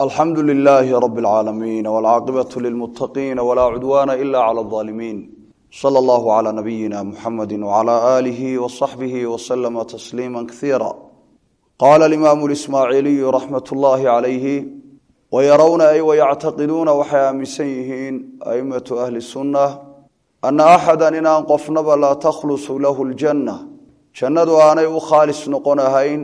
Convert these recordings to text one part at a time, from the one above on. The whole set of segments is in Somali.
alxamdu lilaahi rab اlcaalamiin wاlcaaqibaة lilmutaqiin wlaa cudwaana ila clى اظaalimiin slى اllahu clى nabiyina muxamadi wclى aalihi wصaxbihi wslama tasliima kaiira qaala alimaamu اlismaaciiliyu raxmat اllahi calayhi wayarowna ay wayactaqiduuna waxay aaminsan yihiin aimatu ahli sunna ana axada inaan qofnaba laa takhlusu lahu ljanna jannadu aanay u khaalis noqon ahayn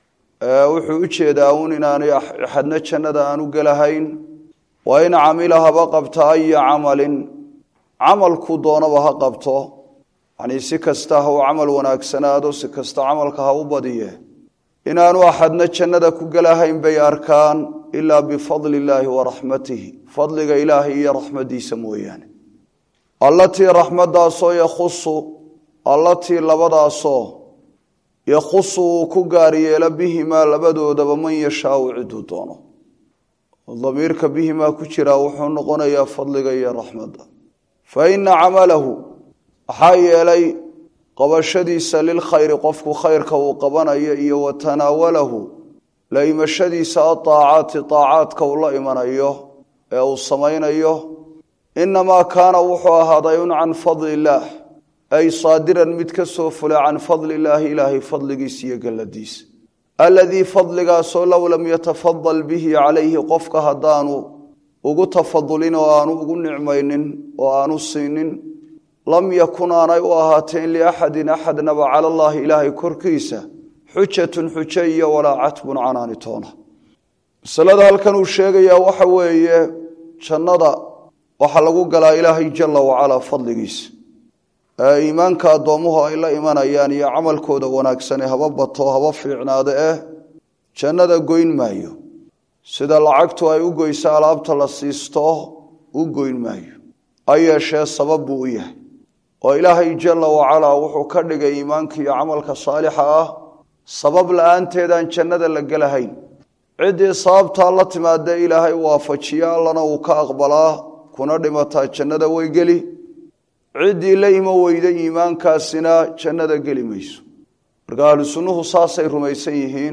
wuxuu u jeedaa uun inaanay axadna jannada aan u gelahayn waa in camila haba qabta aya camalin camalku doonaba ha qabto yanii si kasta ha u camal wanaagsanaado si kasta camalka ha u badiye inaanu axadna jannada ku gelahayn bay arkaan ilaa bifadli illaahi wa raxmatihi fadliga ilaahay iyo raxmadiisa mooyaane allatii raxmadaasoo yakhusu allatii labadaasoo yakhusu uu ku gaar yeelo bihimaa labadoodaba man yashaau ciduu doono damiirka bihimaa ku jiraa wuxuu noqonayaa fadliga iyo raxmadda fa ina camalahu maxaa yeelay qabashadiisa lilkhayri qofku khayrka uu qabanayo iyo wa tanaawalahu la imashadiisa adaacaati daacaadka uu la imanayo ee uu samaynayo inamaa kaana wuxuu ahaaday un can fadli illaah ay saadiran mid ka soo fula can fadli illaahi ilaahay fadligiisa iyo galladiisa aladii fadligaasoo low lam yatafadal bihi calayhi qofka haddaanu ugu tafadulin oo aanu ugu nicmaynin oo aanu siinin lam yakun aanay u ahaateen liaxadin axadnaba cala allaahi ilaahay korkiisa xujatun xujo iyo walaa catbun canaani toona masalada halkan uu sheegayaa waxa weeye jannada waxaa lagu galaa ilaahay jala wacalaa fadligiisa ee iimaanka addoommuhu ay la imanayaan iyo camalkooda wanaagsane haba bato haba fiicnaado eh jannada goyn maayo sida lacagtu ay u goyso alaabta la siisto u goyn maayo ha yeeshee sabab buu u yahay oo ilaahay jala wacalaa wuxuu ka dhigay iimaanka iyo camalka saalixa ah sabab la-aanteedaan jannada la gelahayn ciddii sababtaa la timaadee ilaahay waafajiya allana uu ka aqbalaa kuna dhimataa jannada way geli ciddii la imo weyda iimaankaasina jannada geli mayso marka ahlu sunnuhu saasay rumaysan yihiin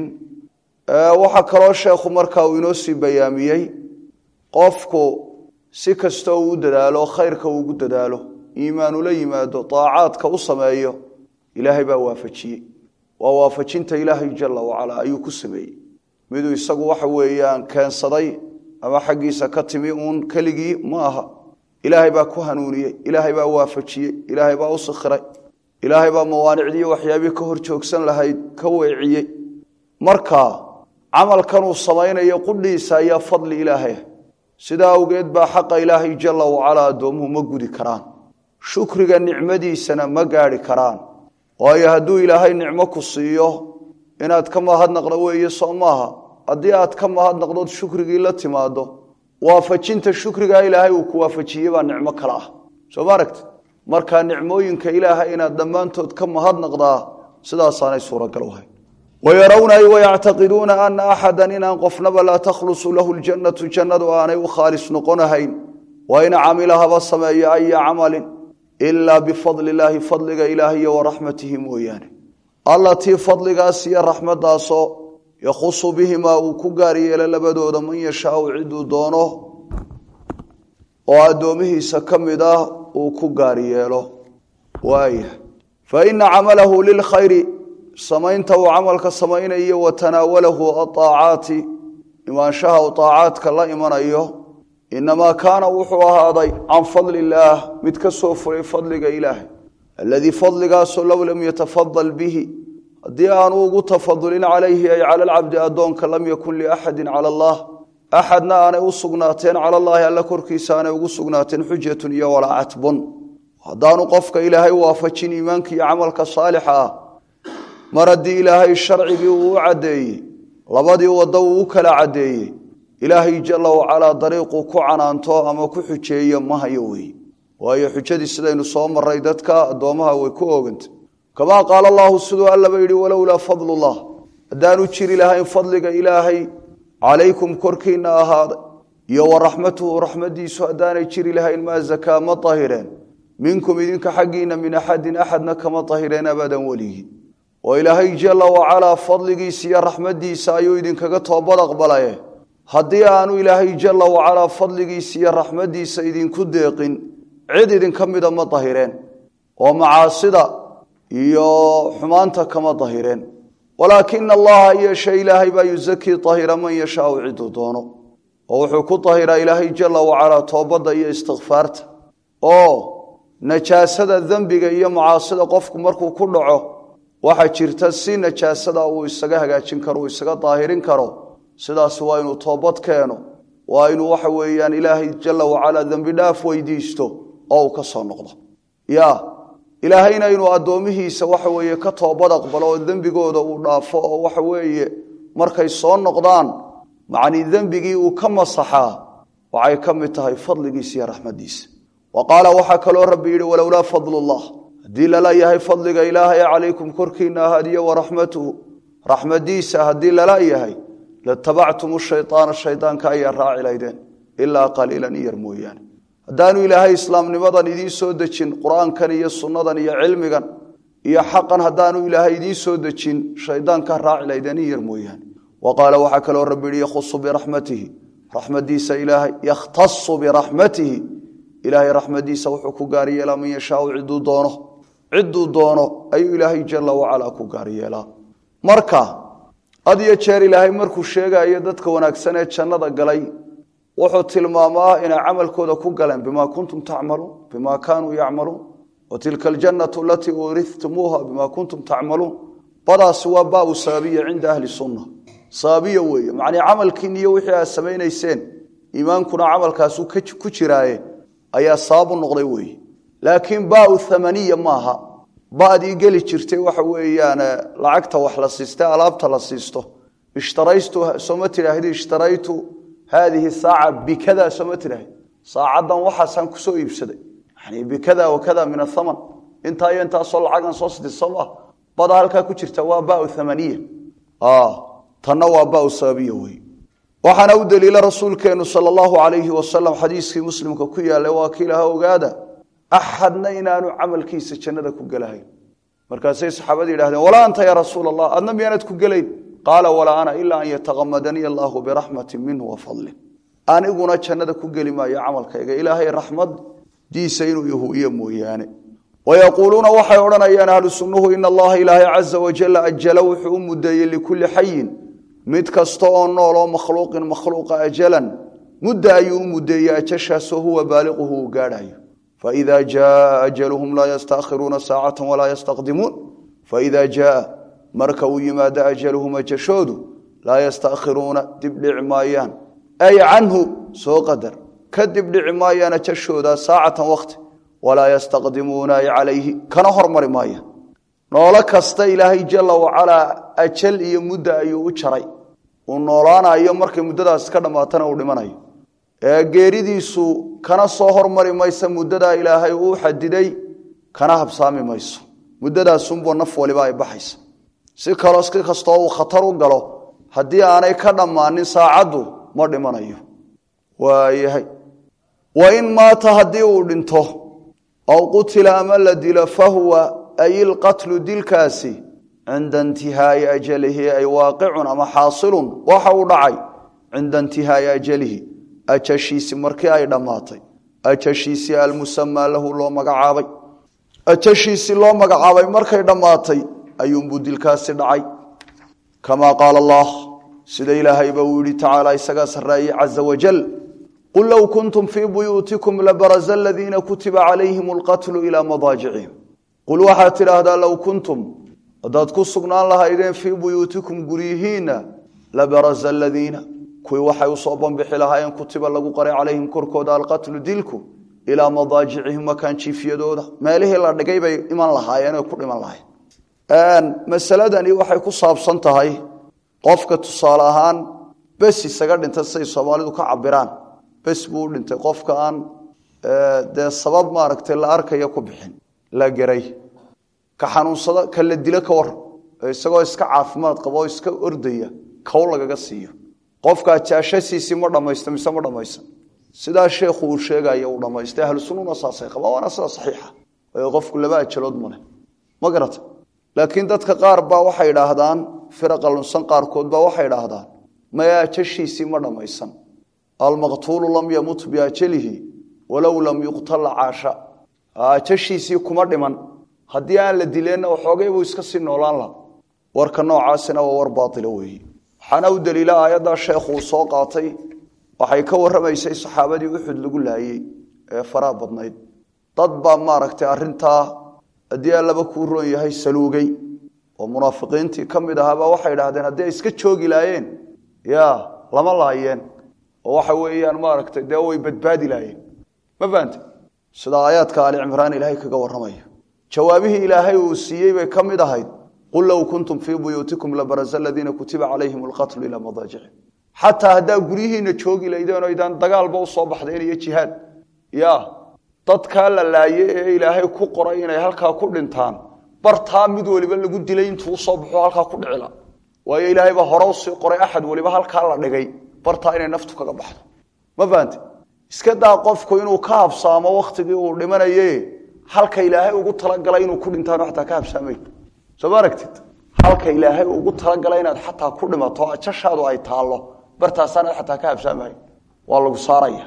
waxaa kaloo sheekhu markaa uu inoo sii bayaamiyey qofku si kasta uu u dadaalo khayrka uu ugu dadaalo iimaanula yimaado daacaadka u sameeyo ilaahay baa waafajiyey waa waafajinta ilaahay jala wacalaa ayuu ku sameeyey miduu isagu waxa weeyaan keensaday ama xaggiisa ka timi uun keligii ma aha ilaahay baa ku hanuuniyey ilaahay baa waafajiyey ilaahay baa u sikhiray ilaahay baa mawaanicdii waxyaabii ka hor joogsan lahayd ka weeciyey marka camalkanuu samaynayo qudhiisa ayaa fadli ilaahay sidaa awgeed baa xaqa ilaahay jala wacalaa addoomuhu ma gudi karaan shukriga nicmadiisana ma gaadhi karaan waayo hadduu ilaahay nicmo ku siiyo inaad ka mahadnaqdo weeye soo maaha haddii aad ka mahadnaqdood shukrigii la timaado waafajinta shukrigaa ilaahay uu ku waafajiyey baa nicmo kale ah soo ma aragti markaa nicmooyinka ilaahay inaad dhammaantood ka mahadnaqdaa sidaasaanay suuragal u hayn wayarawna ay wayactaqiduuna ana axadan inaan qofnaba laa takhlusu lahu ljannatu jannadu aanay u khaalis noqonahayn waa in camila haba sameeyo aya camalin ilaa bifadli illaahi fadliga ilaahiyo waraxmatihi mooyaane allatii fadligaas iyo raxmadaasoo yakhusu bihimaa uu ku gaar yeelo labadooda man yashaau ciduu doono oo addoomihiisa ka mid ah uu ku gaar yeelo waaya fa ina camalahu lilkhayri samaynta uu camalka samaynayo wa tanaawalahu aaacaati imaanshaha uu aacaadka la imanayo inamaa kaana wuxuu ahaaday can fadli illaah mid ka soo fulay fadliga ilaahay aladii fadligaasoo low lam yatafadal bihi haddii aanu ugu tafadulin calayhi ay cala alcabdi addoonka lam yakun liaxadin cala allah axadna aanay u sugnaateen cala allaahi alla korkiisa aanay ugu sugnaateen xujatun iyo walaa catbun haddaanu qofka ilaahay waafajin iimaanka iyo camalka saalixa ah mar haddii ilaahay sharcigii uu u caddeeyey labadii waddo uu u kala caddeeyey ilaahay jala wacalaa dariiquu ku canaanto ama ku xujeeyo ma hayo weeye waayo xujadii sidaynu soo maray dadka addoomaha way ku oogantay kamaa qaala allahu siduu allaba yidhi walowlaa fadlullah haddaanu jiri lahayn fadliga ilaahay calaykum korkiinna ahaaday iyo wa raxmatuhu raxmadiisu haddaanay jiri lahayn maa zakaa ma tahireen minkum idinka xaggiinna min axadin axadna kama tahireen abadan weligii oo ilaahay jala wacalaa fadligiisa iyo raxmadiisa ayuu idinkaga toobad aqbalaye haddii aanu ilaahay jalla wacalaa fadligiisa iyo raxmaddiisa idinku deeqin cid idinka mida ma dahireen oo macaasida iyo xumaanta kama dahireen walaakina allaha yeeshe ilaahay baa yusakii dahira man yashaau ciduu doono oo wuxuu ku dahiraa ilaahay jalla wacalaa toobadda iyo istikfaarta oo najaasada dembiga iyo macaasida qofku markuu ku dhaco waxaa jirta si najaasada uu isaga hagaajin karo uu isaga daahirin karo sidaas waa inuu toobad keeno waa inuu waxa weeyaan ilaahay jalla wacalaa dembi dhaaf weydiisto oo uu ka soo noqdo ya ilaahayna inuu addoomihiisa waxa weeye ka toobad aqbalo oo dembigooda uu dhaafo oo waxa weeye markay soo noqdaan macnii dembigii uu ka masaxaa waxay ka mid tahay fadligiisa iyo raxmaddiisa wa qaala waxaa kaloo rabbi yidhi walowlaa fadlullah haddii lala yahay fadliga ilaahay calaykum korkiina ahadiyo waraxmatuhu raxmadiisa haddii lala yahay latabactum shayطaana shaydaanka ayaa raaci laydeen ilaa qaliilan iyar mooyaane haddaanu ilaahay islaamnimadan idiin soo dejin qur-aankan iyo sunnadan iyo cilmigan iyo xaqan haddaanu ilaahay idiin soo dejin shaydaanka raaci laydeen iyar mooyaane wa qaala waxaa kaloo rabbi yihi yakhusu biraxmatihi raxmadiisa ilaahay yakhtasu biraxmatihi ilaahay raxmadiisa wuxuu ku gaar yeelaa man yashaau ciduu doono ciduu doono ayuu ilaahay jalla wacalaa ku gaar yeelaa marka had iyo jeer ilaahay markuu sheegayo dadka wanaagsan ee jannada galay wuxuu tilmaamaa inay camalkooda ku galeen bimaa kuntum tacmaluun bimaa kaanuu yacmaluun wa tilka aljannatu alatii uurihtumuuha bimaa kuntum tacmaluun badaasi waa baabu sababiya cinda ahli sunna sababiya weeye macnii camalkiin iyo wixii aad samaynayseen iimaankuna camalkaasu ku jiraaye ayaa sababu noqday weeye laakiin baau thamaniya maaha badii geli jirtay waxa weeyaan lacagta wax la siiste alaabta la siisto ishtaraytu sooma tidhaahdi ishtaraytu haadihi saaca bikada sooma tidhaahdi saacaddan waxaasaan kusoo iibsaday yani bikada wakada min athaman intaa iyo intaasoo lacagan soo siti sooma bada halkaa ku jirta waa bau thamaniya tanna waa bau sababiya wey waxaana u daliila rasuulkeenu sal allahu alayhi wasalam xadiiskii muslimka ku yaallay waa kiilaha ogaada axadna inaanu camalkiisa jannada ku gelahayn markaasay saxaabada yidhahdeen walaa anta yaa rasuul allah adna miyaanad ku gelayn qaala walaa ana ilaa an yataqamadanii allaahu biraxmatin minhu wa fadlin aniguna jannada ku geli maayo camalkayga ilaahay raxmadiisa inuu yahuiyo mooyaane wayaquuluuna waxay odhanayaan ahlu sunnuhu ina allaha ilaahay caza wajalla ajala wuxuu u mudeeyey likulli xayin mid kasta oo nool oo makhluuqin makhluuqa ajalan mudda ayuu u mudeeyey ajashaasoo huwa baaliquhu uu gaadhayo faida jaaa ajaluhum laa yastaakhiruuna saacata walaa yastaqdimuun faida jaaa marka uu yimaado ajaluhum ajashoodu laa yastaakhiruuna dibdhici maayaan ay canhu soo qadar ka dibdhici maayaan ajashooda saacatan wakti walaa yastaqdimuuna ay calayhi kana hormari maayaan noolo kasta ilaahay jalla wacalaa ajal iyo mudda ayuu u jaray uu noolaanayo markay muddadaas ka dhammaatana uu dhimanayo ee geeridiisu kana soo hormari maysa muddadaa ilaahay uu xadiday kana habsaami mayso muddadaasunbuu naf waliba ay baxaysa si kaloo si kastoo uu khatar u galo haddii aanay ka dhammaanin saacaddu ma dhimanayo waayahay wa in maata haddii uu dhinto aw qutila ama la dilo fahuwa ay ilqatlu dilkaasi cinda intihaa'i ajalihi ay waaqicun ama xaasilun waxa uu dhacay cinda intihaa'i ajalihi ajashiisi markii ay dhammaatay ajashiisii almusamaa lahu loo magacaabay ajashiisii loo magacaabay markay dhammaatay ayuunbuu dilkaasi dhacay kamaa qaala allah sida ilaahayba uu yihi tacaala isagaa sarreeyey caza wajal qul low kuntum fii buyuutikum labaraza aladiina kutiba calayhim alqatlu ilaa madaajicihim qul waxaad tidhaahdaa low kuntum haddaad ku sugnaan lahaydeen fii buyuutikum guryihiinna labaraza aladiina kuwii waxay usoo bambixi lahaayeen kutiba lagu qaray calayhim korkooda alqatlu dilku ilaa madaajicihim makaan jiifyadooda meelihii la dhigay bay iman lahaayeen oy ku dhiman lahayen masaladani waxay ku saabsan tahay qofka tusaale ahaan bes isaga dhinta siday soomaalidu ka cabiraan bes buu u dhintay qofka aan dee sabab maaragtay la arkaya ku bixin la geray ka xanuunsada ka la dilo ka waran isagoo iska caafimaad qaba oo iska ordaya kow lagaga siiyo qofka jaashasiisii ma dhamaysta mise ma dhamaysan sidaa sheekhu uu sheegaya uu dhamaystay ahlu sunnuna saasay qabaan waana sida saxiixa waayo qofku laba ajalood male ma garata laakiin dadka qaar baa waxay idhaahdaan firaqa lunsan qaarkood baa waxay idhaahdaan maya ajashiisii ma dhammaysan almaqtuulu lam yamut biajalihi walow lam yuqtala caasha ajashiisii kuma dhiman haddii aan la dileenna waxoogay buu iska sii noolaan laha warka noocaasina waa war baailo weeye waxaana u daliila aayaddaa sheekhu uu soo qaatay waxay ka warramaysay saxaabadii uxud lagu laayey ee faraha badnayd dad baa maaragtay arrintaa haddii allaba kuu roon yahay saluugay oo munaafiqiintii ka mid ahaabaa waxay idhahdeen haddii ay iska joogi laayeen ya lama laayeen oo waxa weeyaan maaragtay dee way badbaadi laayeen ma fahante sida aayaadka ali cimraan ilaahay kaga warramaya jawaabihii ilaahay uu siiyey bay ka mid ahayd qul low kuntum fii buyuutikum labaraza aladiina kutiba calayhim alqatlu ilaa madaajici xataa haddaa guryihiina joogi laydeen o idaan dagaalba usoo baxdeen iyo jihaad ya dadkaa la laaye ee ilaahay ku qoray inay halkaa ku dhintaan bartaa mid waliba lagu dilay intuu usoo baxo halkaa ku dhicila waayo ilaahay baa hore usii qoray axad waliba halkaa la dhigay bartaa inay naftu kaga baxdo ma fahante iska daa qofku inuu ka habsaamo wakhtigii uu dhimanaye halka ilaahay ugu talagalay inuu ku dhintaano xataa ka habsaamay soo ma aragtid halka ilaahay ugu talagalay inaad xataa ku dhimato ajashaadu ay taallo bartaasaanaad xataa ka habsaamahay waa lagu saaraya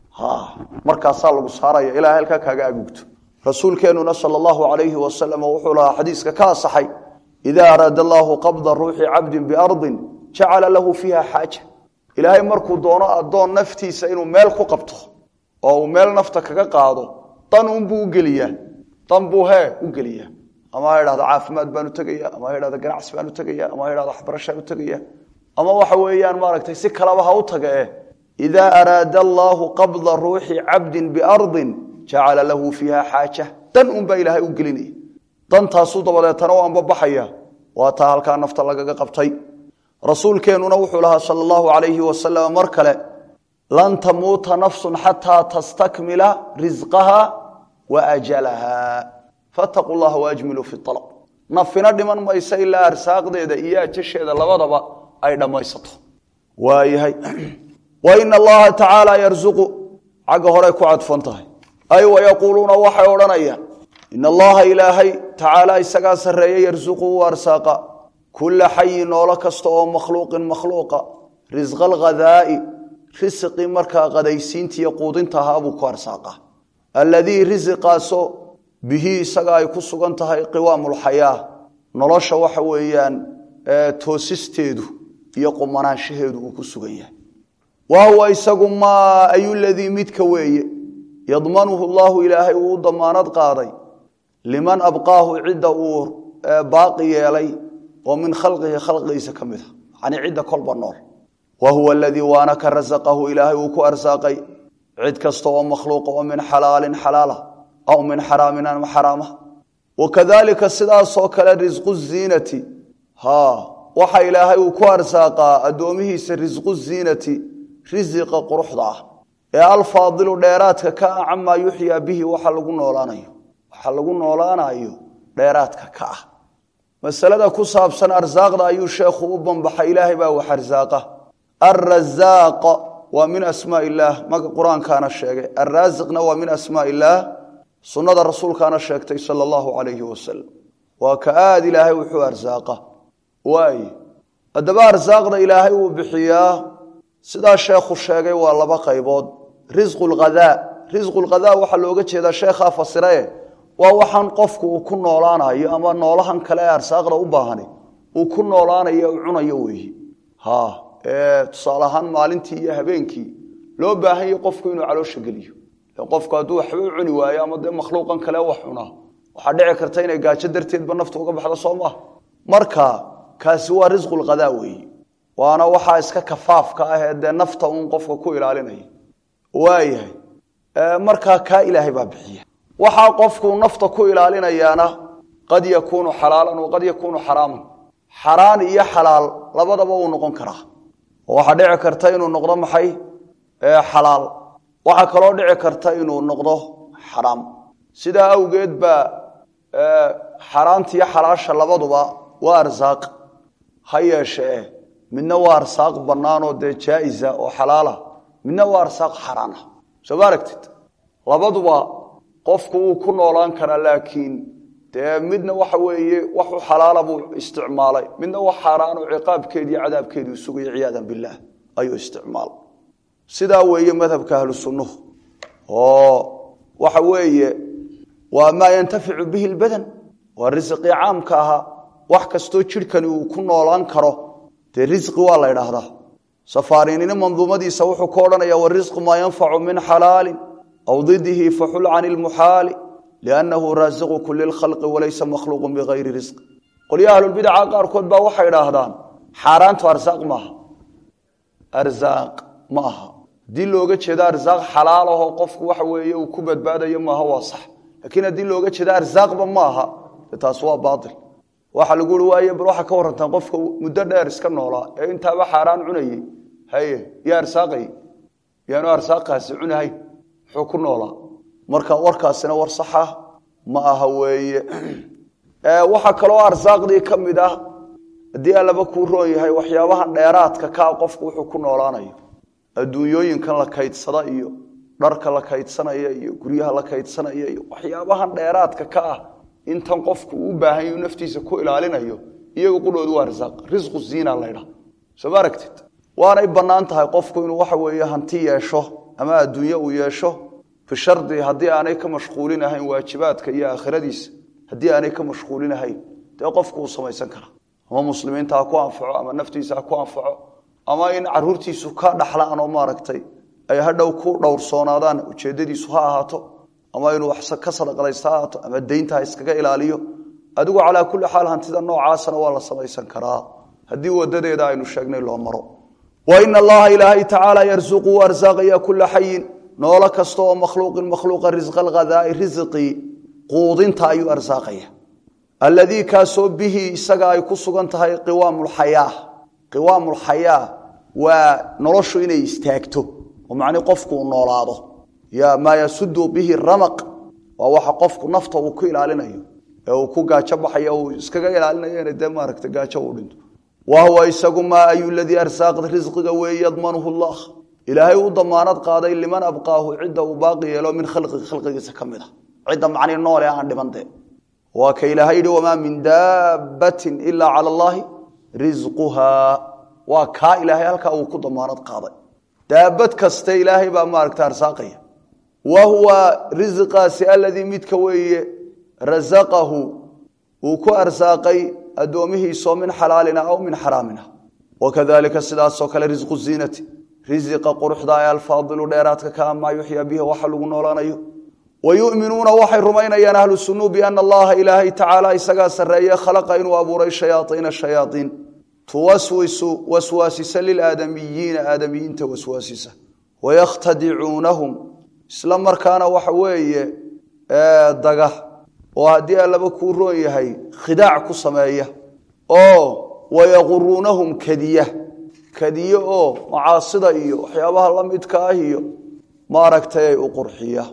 markaasaa lagu saaraya ilaa halkaa kaaga agugto rasuulkeenuna sal allahu alayhi wasalam wuxuu lahaa xadiiska ka asaxay idaa araada allaahu qabda ruuxi cabdin biardin jacala lahu fiiha xaaja ilaahay markuu doono addoon naftiisa inuu meel ku qabto oo uu meel nafta kaga qaado dan unbuu ugeliyaa dan buu hee u geliyaa ama ha idhahdo caafimaad baan u tegaya ama ha idhahdo ganacsi baan u tegaya ama ha idhahdo waxbarashaan u tegaya ama waxa weeyaan maaragtay si kaleba ha u taga eh idaa araada allaahu qabda ruuxi cabdin biardin jacala lahu fiiha xaaja dan unbaa ilaahay u gelinaya dantaasuu dabadeetana u anbabaxaya waa taa halkaa nafta lagaga qabtay rasuulkeennuna wuxuu lahaa sal allahu alayhi wasalam mar kale lan tamuuta nafsun xataa tastakmila risqaha wa ajalaha fataquu llaha waajmiluu fi alab nafina dhiman maysa ilaa arsaaqdeeda iyo ajasheeda labadaba ay dhammaysato waayahay wa ina allaha tacaala yarzuqu xagga horey ku cadfan tahay ay wayaquuluuna waxay odhanayaan in allaha ilaahay tacaala isagaa sarreeye yarzuqu u arsaaqa kula xayin noolo kasta oo makhluuqin makhluuqa risqa alghadaa'i risqii markaa qadaysiintiiyo quudinta ahaa buu ku arsaaqa alladii risiqaasoo bihi isaga ay ku sugan tahay qiwaamulxayaa nolosha waxa weeyaan toosisteedu iyo qumanaanshaheedu uu ku sugan yahay wa huwa isagu maa ayuladii midka weeye yadmanuhu llahu ilaahay uu u damaanad qaaday liman abqaahu cidda uu baaqi yeelay oo min khalqihi khalqigiisa ka mid a yani cidda kolba nool wa huwa aladii waana ka rasaqahu ilaahay uu ku arsaaqay cid kasta oo makhluuqa oo min xalaalin xalaala aw min xaraamin ama xaraama wakadalika sidaasoo kale risqu ziinati ha waxa ilaahay uu ku arsaaqaa addoomihiisa risqu ziinati risiqa quruxda ah ee alfaadilu dheeraadka ka ah camaa yuxyaa bihi waxa lagu noolaanayo waxa lagu noolaanayo dheeraadka ka ah masalada ku saabsan arsaaqda ayuu sheekhu u banbaxay ilaahay baa wax arsaaqa alrazaaq waa min asmaa illaah maga qur-aankaana sheegay alraasiqna waa min asmaa illaah sunnada rasuulkaana sheegtay sala allahu calayhi wasalam waa ka aada ilaahay wuxuu arsaaqa waaye haddaba arsaaqda ilaahay uu bixiyaa sidaa sheekhu sheegay waa laba qaybood risqu lghadaa risqu lghadaa waxaa looga jeedaa sheekhaa fasirae waa waxaan qofku uu ku noolaanayo ama noolahan kale ee arsaaqda u baahani uu ku noolaanayo u cunayo weeye ha ee tusaale ahaan maalintii iyo habeenkii loo baahan yahy qofku inuu caloosha geliyo qofku hadduu waxba u cuni waayo ama dee makhluuqan kale wax cunaa waxaa dhici karta inay gaajo darteedba naftu uga baxdo soo maha marka kaasi waa risqulghadaa weeye waana waxaa iska kafaafka ah ee dee nafta uun qofka ku ilaalinaya waayahay markaa kaa ilaahay baa bixiya waxaa qofku nafta ku ilaalinayaana qad yakuunu xalaalan waqad yakuunu xaraaman xaraan iyo xalaal labadaba uu noqon karaa oo waxaa dhici karta inuu noqdo maxay xalaal waxaa kaloo dhici karta inuu noqdo xaraam sidaa awgeed baa xaaraantiiyo xalaasha labaduba waa arsaaq ha yeeshee midna waa arsaaq bannaanoo dee jaa'isa oo xalaala midna waa arsaaq xaraana soo ma aragtid labaduba qofku wuu ku noolaan karaa laakiin dee midna waxa weeye wax u xalaala buu isticmaalay midna wax xaaraano ciqaabkeedii cadaabkeedii sugaya ciyaadan billaah ayuu isticmaalay sidaa weeye madhabka ahlu sunnuhu oo waxa weeye waa maa yantaficu bihi lbadan waa risqii caamka ahaa wax kastoo jidhkani uu ku noolaan karo dee risqi waa la ydhaahdaa safarinina manduumadiisa wuxuu ka odhanaya warisqu maa yanfacu min xalaalin aw didihi faxul can ilmuxaali liannahu raasiqu kuli lkhalqi walaysa makhluuqun bigayri risqi qolyaha ahlulbidaca qaarkood baa waxay idhaahdaan xaaraantu arsaaq maaha arsaaq ma aha haddii looga jeedo arsaaq xalaalahoo qofku waxa weeye uu ku badbaadayo maaha waa sax laakiin haddii looga jeedo arsaaqba ma aha de taas waa baail waxaa lagu ui waaye bal waxaa ka warantaan qofka muddo dheer iska noolaa ee intaaba xaaraan cunayey haye yaa arsaaqay yaanu arsaaqaasi cunahayn muxuu ku noolaa marka warkaasina war saxa ma aha weeye waxaa kaloo arsaaqdii ka mid ah haddii allaba kuu roon yahay waxyaabahan dheeraadka kaa qofku wuxuu ku noolaanayo adduunyooyinkan la kaydsada iyo dharka la kaydsanaya iyo guryaha la kaydsanaya iyo waxyaabahan dheeraadka ka ah intan qofku uu baahan yahu naftiisa ku ilaalinayo iyaga qudhoodu waa risaaq risqu ziina laydha soo ma aragtid waanay bannaan tahay qofku inuu waxa weeye hanti yeesho ama adduunye uu yeesho bishardi haddii aanay ka mashquulinahayn waajibaadka iyo aakhiradiisa haddii aanay ka mashquulinahayn dee qofku uu samaysan karaa ama muslimiinta ha ku anfaco ama naftiisa ha ku anfaco ama in caruurtiisu ka dhaxlaan oo maaragtay ay hadhow ku dhowrsoonaadaan ujeeddadiisu ha ahaato ama inuu wax ka sadaqadaysta ha ahaato ama deynta ha iskaga ilaaliyo adigu calaa kulli xaal hantida noocaasana waa la samaysan karaa haddii wadadeeda aynu sheegnay loo maro wa ina allaha ilaahay tacaala yarsuqu u arsaaqaya kula xayin noolo kasta oo makhluuqin makhluuqa risqa alghadaai risqii quudinta ayuu arsaaqaya alladii kaasoo bihi isaga ay ku sugan tahay qiwaamulxayaa qiwaamulxayaa waa noloshu inay istaagto oo macnii qofku uu noolaado ya maa yasudu bihi ramaq waa waxa qofku nafta uu ku ilaalinayo ee uu ku gaajo baxayo uu iskaga ilaalinayo ina dee maaragta gaajo uu dhinto wa huwa isagu maa ayu ladii arsaaqda risqiga weeye yadmanuhu llah ilaahay u damaanad qaaday liman abqaahu cidda uu baaqi yeelo min khalqigi khalqigiisa ka mid a cidda macnii noole aan dhibante waa ka ilaahay yidhi wamaa min daabbatin ilaa cala allaahi risquhaa waa kaa ilaahay halkaa uu ku damaanad qaaday daabad kaste ilaahay baa maaragta arsaaqaya wa huwa risqaasi aladii midka weeye rasaqahu uu ku arsaaqay addoomihiisoo min xalaalina aw min xaraamina wakadalika sidaasoo kale risqu ziinati risiqa quruxda ee alfaadilu dheeraadka kaa maa yuxyaa bihi waxa lagu noolaanayo wayuminuuna waxay rumaynayaan ahlu sunuu biana allaha ilaahay tacaala isagaa sarreeye khalaqa inuu abuuray shayaaiina shayaaiin tuwaswisu waswaasisa lilaadamiyiina aadamiyiinta waswaasisa wayakhtadicuunahum isla markaana waxa weeye daga oo haddii allaba kuu roon yahay khidaac ku sameeya oo wayaquruunahum kadiya kadiye oo macaasida iyo waxyaabaha la midka ah iyo maaragtay ay u qurxiya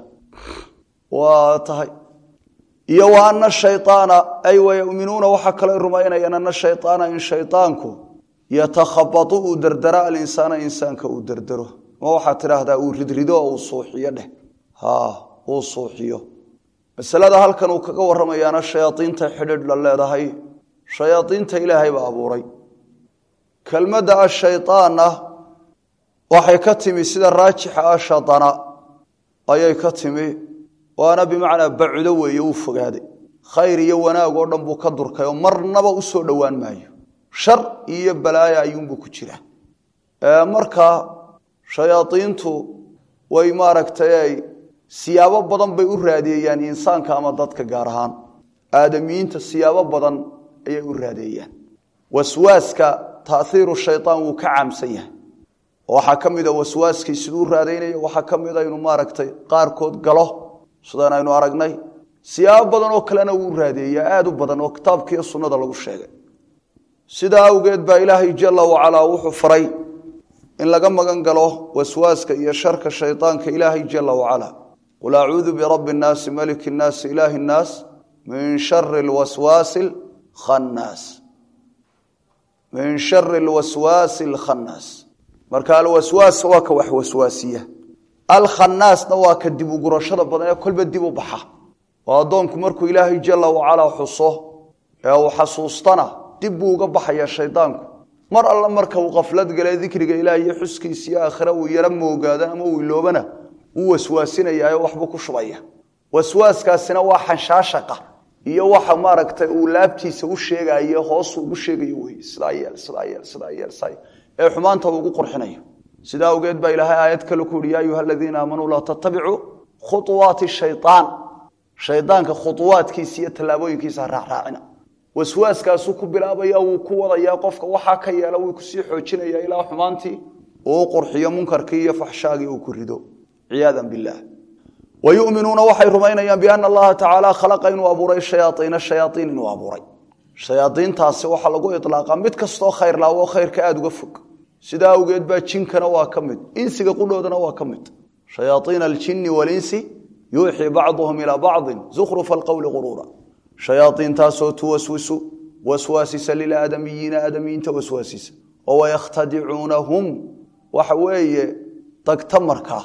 waa tahay iyo wa ana shayaana ay wayuminuuna waxaa kaloo rumaynayaan ana shayaana in shayaanku yatakhabatu uu derdera alinsaana insaanka uu derdero ma waxaad tidhaahdaa uu ridrido oo uu suuxiyo dheh uu suuxiyo masalada halkan uu kaga warramayaana shayaaiinta xidhiidh la leedahay shayaaiinta ilaahay baa abuuray kelmadda ashayطaanna waxay ka timi sida raajixa ah shaana ayay ka timi waana bimacnaa bacudo weeye uu fogaaday khayr iyo wanaag oo dhan buu ka durkay oo marnaba u soo dhowaan maayo shar iyo balaaya ayuunbuu ku jira marka shayaaiintu way maaragtay ay siyaabo badan bay u raadeeyaan insaanka ama dadka gaar ahaan aadamiyiinta siyaabo badan ayay u raadeeyaan waswaaska taiiru shayaan wuu ka caamsan yahay waxaa ka mida waswaaskii siduu raadaynayo waxaa ka mida inuu maaragtay qaarkood galo sidaan aynu aragnay siyaabo badan oo kalena wuu raadeeyaa aada u badan oo kitaabkiiyo sunnada lagu sheegay sidaa awgeed baa ilaahay jala wacalaa wuxuu faray in laga magan galo waswaaska iyo sharka shaydaanka ilaahay jala wacala qul acuudu birabbi nnaasi maliki nnaasi ilaahi nnaas min shari lwaswaasi lkhannaas min shari lwaswaasi alkhannaas marka alwaswaas waa ka wax waswaasiya alkhannaasna waa ka dib ugurashada badan ee kolba dib u baxa oo addoonku markuu ilaahay jalla wacalaa xuso ee uu xasuustana dib buu uga baxaya shaydaanku mar alle marka uu qaflad gale dikriga ilaah iyo xuskiisa iyo aakhire uu yaro moogaadana ama uu iloobana wuu waswaasinayaayo waxbuu ku shubaya waswaaskaasina waa xanshaashaqa iyo waxa maaragtay uu laabtiisa u sheegayo hoosuu ugu sheegayo wey sidaa yeel sidaa yeel sidaa yeel saa ee xumaanta uu ugu qurxinayo sidaa awgeed baa ilaahay aayad kale ku yidhi yaa ayuha aladiina aamanuu laa tattabicuu khuuwaati shayaan shaydaanka khuuwaadkiisa iyo tallaabooyinkiisa ha raacraacina waswaaskaasuu ku bilaabaya wuu ku wadayaa qofka waxaa ka yeela wuu kusii xoojinaya ilaa xumaantii uu u qurxiyo munkarkii iyo faxshaagii uu ku rido ciyaada bilah wayuminuuna waxay rumaynayaan biana allaha tacaala khalaqa inuu abuuray shayaaiina shayaaiin inuu abuuray shayaaiintaasi waxaa lagu ilaaqa mid kastoo khayr laawo khayrka aada uga fog sidaa awgeed baa jinkana waa ka mid insiga qudhoodana waa ka mid shayaaiina aljini walinsi yuuxii bacduhum ilaa bacdin zukhrufa alqowli quruura shayaaiintaasoo tuwaswisu waswaasisa lilaadamiyiina aadamiyiinta waswaasisa oo wayakhtadicuunahum waxa weeye dagta markaa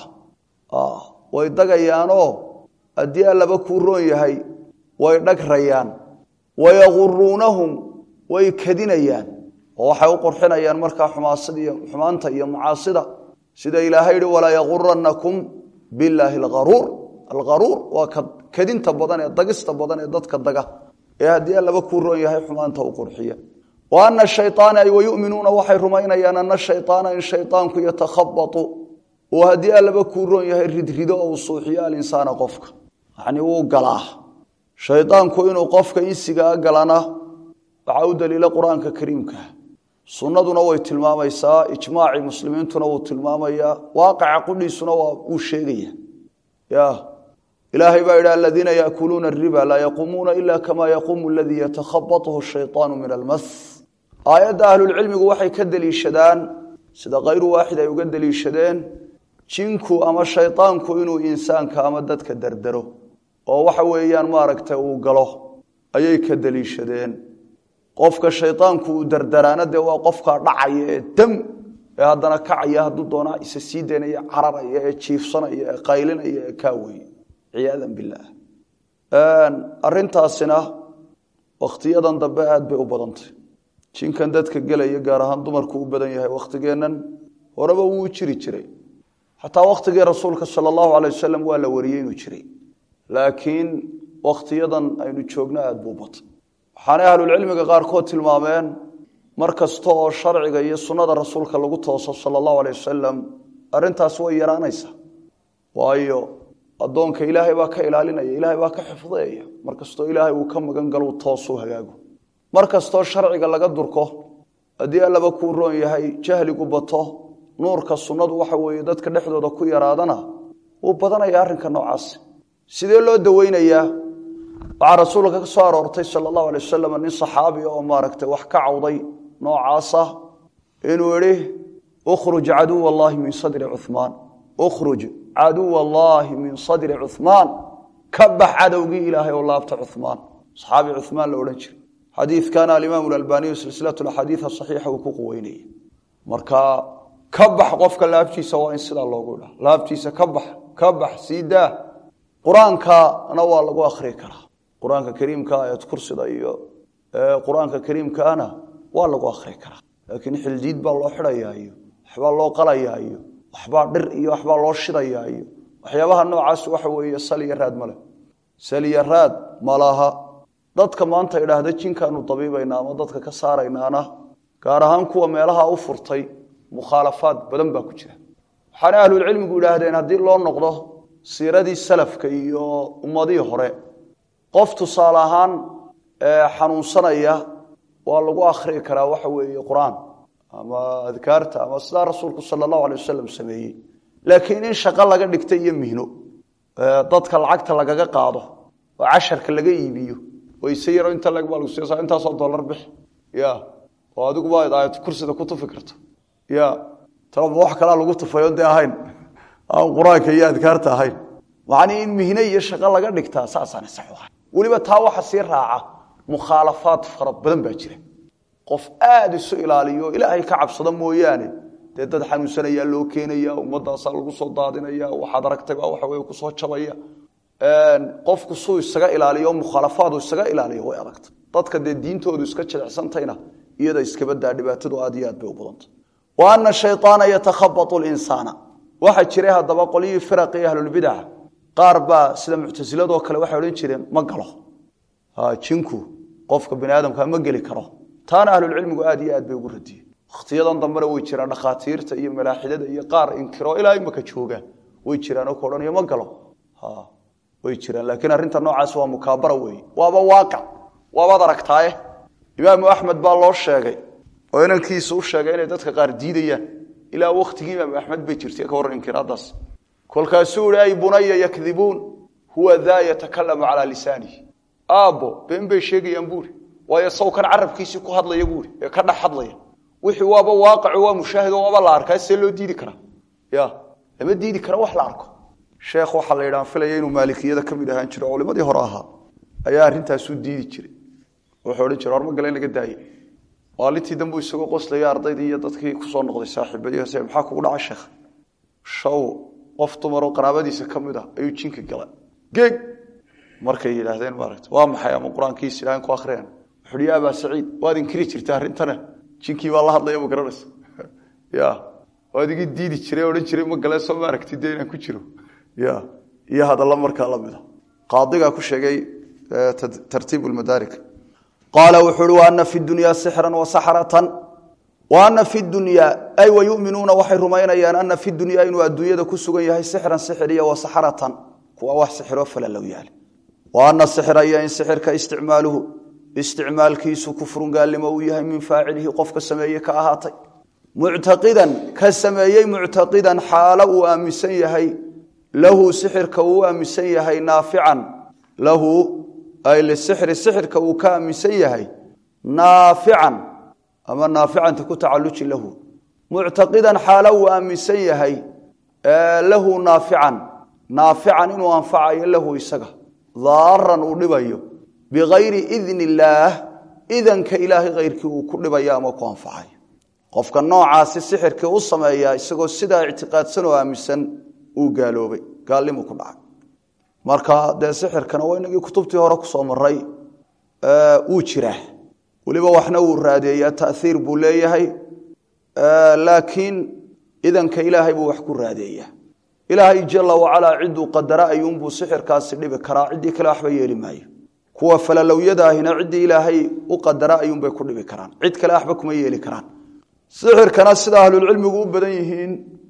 way dagayaanoo haddii allaba kuu roon yahay way dhagrayaan wayaguruunahum way kadinayaan oo waxay u qurxinayaan markaa xumaanta iyo macaasida sida ilaahay yihi walaa yaguranakum bilaahi algaruur algaruur waa kadinta badan ee dagista badan ee dadka daga ee haddii allaba kuu roon yahay xumaanta u qurxiya wa ana shayaana ay wayuminuuna waxay rumaynayaan ana shayaana in shayaanku yatakhabatu oo haddii allaba kuu roon yahay ridrido oo uu suuxiyo alinsaana qofka yani wuu galaa shaydaanku inuu qofka insigaa galana waxaa u daliila qur-aanka kariimka sunnaduna way tilmaamaysaa ijmaacii muslimiintuna wuu tilmaamayaa waaqaca qudhiisuna waa uu sheegaya ya ilaahay baa yidhi aladiina yaakuluuna ariba laa yaquumuuna ila kama yaquumu aladii yatakhabathu shayطaanu min almas aayadda ahlulcilmigu waxay ka deliishadaan sida kayru waaxid ay uga deliishadeen jinku ama shaydaanku inuu insaanka ama dadka dardaro oo waxa weeyaan maaragtay uu galo ayay ka deliishadeen qofka shaydaanku uu dardaraana dee waa qofkaa dhacaya ee dam ee haddana kacaya hadduu doonaa isa sii daynaya cararaya ee jiifsanaya ee qaylinaya ee kaaweye ciyaadan bilaah arintaasina wakhtiyadan dambe aad bay u badantay jinkan dadka gelaya gaar ahaan dumarku u badan yahay wakhtigeennan horeba wuu jiri jiray xataa wakhtigii rasuulka sala allahu alay wasalam waa la wariyey inuu jiray laakiin wakhtiyadan aynu joogno aada buu batay waxaanay ahlulcilmiga qaarkood tilmaameen mar kasta oo sharciga iyo sunnada rasuulka lagu tooso sala allahu alay wasalam arrintaas way yaraanaysaa waayo addoonka ilaahay baa ka ilaalinaya ilaahay baa ka xifdiyaya mar kastoo ilaahay uu ka magan galo toosuu hagaago mar kastoo sharciga laga durko haddii allaba kuu roon yahay jahligu bato nuurka sunnadu waxa weeye dadka dhexdooda ku yaraadana wuu badanaya arrinka noocaas sidee loo daweynayaa waxaa rasuulka ka soo aroortay sala allahu alay wasalam nin saxaabi oo maaragtay wax ka cawday noocaasa inuu idhi ukhruj caduw allahi min sadri cumaan ukhruj caduw allaahi min sadri cumaan ka bax cadowgii ilaahay oo laabta cumaan saxaabi cumaan la odhan jiray xadiidkana alimaamu albaniyu silsilat axaadiia saxiixa uu ku quweynaya marka ka bax qofka laabtiisa waa in sidaa loogu dha laabtiisa ka bax ka bax sii daa qur-aankana waa lagu akhrii karaa qur-aanka kariimka ayad kursida iyo qur-aanka kariimkaana waa lagu akhrii karaa laakiin xildiid baa loo xidhayaa iyo waxbaa loo qalayaa iyo waxbaa dhir iyo waxbaa loo shidayaa iyo waxyaabaha noocaas waxa weeye saliya raad male saliya raad malaha dadka maanta idhaahda jinkaanu dabiibaynaa ama dadka ka saaraynaana gaar ahaan kuwa meelaha u furtay mukhaalafaad badan baa ku jira waxaana ahlulcilmigu idhaahdeen haddii loo noqdo siiradii salafka iyo ummadihii hore qof tusaale ahaan xanuunsanaya waa lagu akhrii karaa waxa weeye qur-aan ama adkaarta ama sidaa rasuulku sala allahu alay wasalam sameeyey laakiin in shaqo laga dhigta iyo mihno dadka lacagta lagaga qaado oo casharka laga iibiyo wayse yaro inta lagbaa lagu siisaa intaasoo dollar bixi ya oo adiguba aayad kursida ku tufi karto ya talaba wax kalaa lagu tufayo dee ahayn aan qur-aanka iyo adkaarta ahayn macnii in mihne iyo shaqo laga dhigtaa saasaan sax u ahay weliba taa waxa sii raaca mukhaalafaad fara badan baa jira qof aada isu ilaaliyo ilaahay ka cabsado mooyaane dee dad xanuunsanayaa loo keenaya ummadaasaa lagu soo daadinaya waxaad aragtayba waxa wey kusoo jabaya qofku suu isaga ilaaliyo mukhaalafaadu isaga ilaaliyo way adagta dadka dee diintoodu iska jilicsantayna iyada iskabadaa dhibaatadu aad iyo aad bay u badanta wa ana shayaana yatakhabatu linsaana waxaa jiray haddaba qolyihii firaqii ahlulbidaca qaar baa sida muctasiladoo kale waxay odhan jireen ma galo jinku qofka bani aadamka ma geli karo taana ahlulcilmigu aad iyo aad bay ugu radiyeen wakhtiyadan dambena way jiraan dhakhaatiirta iyo malaaxidada iyo qaar inkiro ilaa imaka joogaan way jiraan oo ka odhanayo ma galo way jiraan laakiin arrinta noocaas waa mukaabara weeye waaba waaqic waabaad aragtaaye imaamu axmed baa loo sheegay oo inankiisa u sheegay inay dadka qaar diidayaan ilaa wakhtigii imaamu axmed bay jirtay ka warran inkiraadaas kolkaasuu ihi ay bunaya yakdibuun huwa daa yatakalamu calaa lisaanihi aabbo been bay sheegayaan buuri waayo sawkan carabkiisii ku hadlaya buuri ee ka dhex hadlaya wixii waaba waaqico waa mushaahido waaba la arkaa see loo diidi karaa ya lama diidi kara wax la arko sheekh waxaa la yidhahan filaya inuu maalikiyada ka mid ahaan jiro culimadii hore ahaa ayaa arrintaasuu diidi jiray wuxuu odhan jira horma gale in laga daaye maalintii dambu isagoo qoslaya ardaydii iyo dadkii kusoo noqday saaxiibadiise maxaa kugu dhaca sheekh shaw qof dumaroo qaraabadiisa ka mid ah ayuu jinka gala geeg markay yidhaahdeen maaragta waa maxay ama qur-aankiisa ilahan ku akhriyaan wuxu uhi ya abaa saciid waad inkiri jirta arrintane jinkii baa la hadlaya ma garanaysa ya waad igi diidi jiray odhan jiray ma gale soo maaragti dee inaan ku jiro ya iyo hadalla markaa la mida qaadigaa ku sheegay tartiib lmadaarik qaala wuxuu uhi waana fi dunyaa sixran wasaxratan waana fi dunyaa ay wayuminuuna waxay rumaynayaan ana fi dunyaa inuu adduunyada ku sugan yahay sixran sixir iyo wasaxratan kuwa wax sixiroo falalow yaal wa ana sixra iyo in sixirka isticmaaluhu isticmaalkiisu kufrun gaalnimo uu yahay min faacilihi qofka sameeye ka ahaatay muctaqidan ka sameeyey muctaqidan xaalo uu aaminsan yahay lahu sixirka uu aaminsan yahay naafican lahu ay lisixri sixirka uu ka aaminsan yahay naafican ama naaficanta ku tacaluji lahu muctaqidan xaalo uu aaminsan yahay lahu naafican naafican inuu anfacayo lahu isaga daaran uu dhibayo bikayri idni illaah idanka ilaahay kayrkii uu ku dhibayo ama ku anfacayo qofka noocaasi sixirkii u sameeya isagoo sidaa ictiqaadsan oo aaminsan uu gaaloobay gaalnimu ku dhacay marka dee sixirkana waa inagii kutubtii hore kusoo maray wuu jiraa weliba waxna wuu raadeeyaa taiir buu leeyahay laakiin idanka ilaahay buu wax ku raadeeyaa ilaahay jala wacalaa ciduu qadara ayuunbuu sixirkaasi dhibi karaa ciddii kale waxba yeeli maayo kuwa falalowyada ahina ciddii ilaahay u qadara ayuunbay ku dhibi karaan cid kale waxba kuma yeeli karaan sixirkana sida ahlulcilmigu u badan yihiin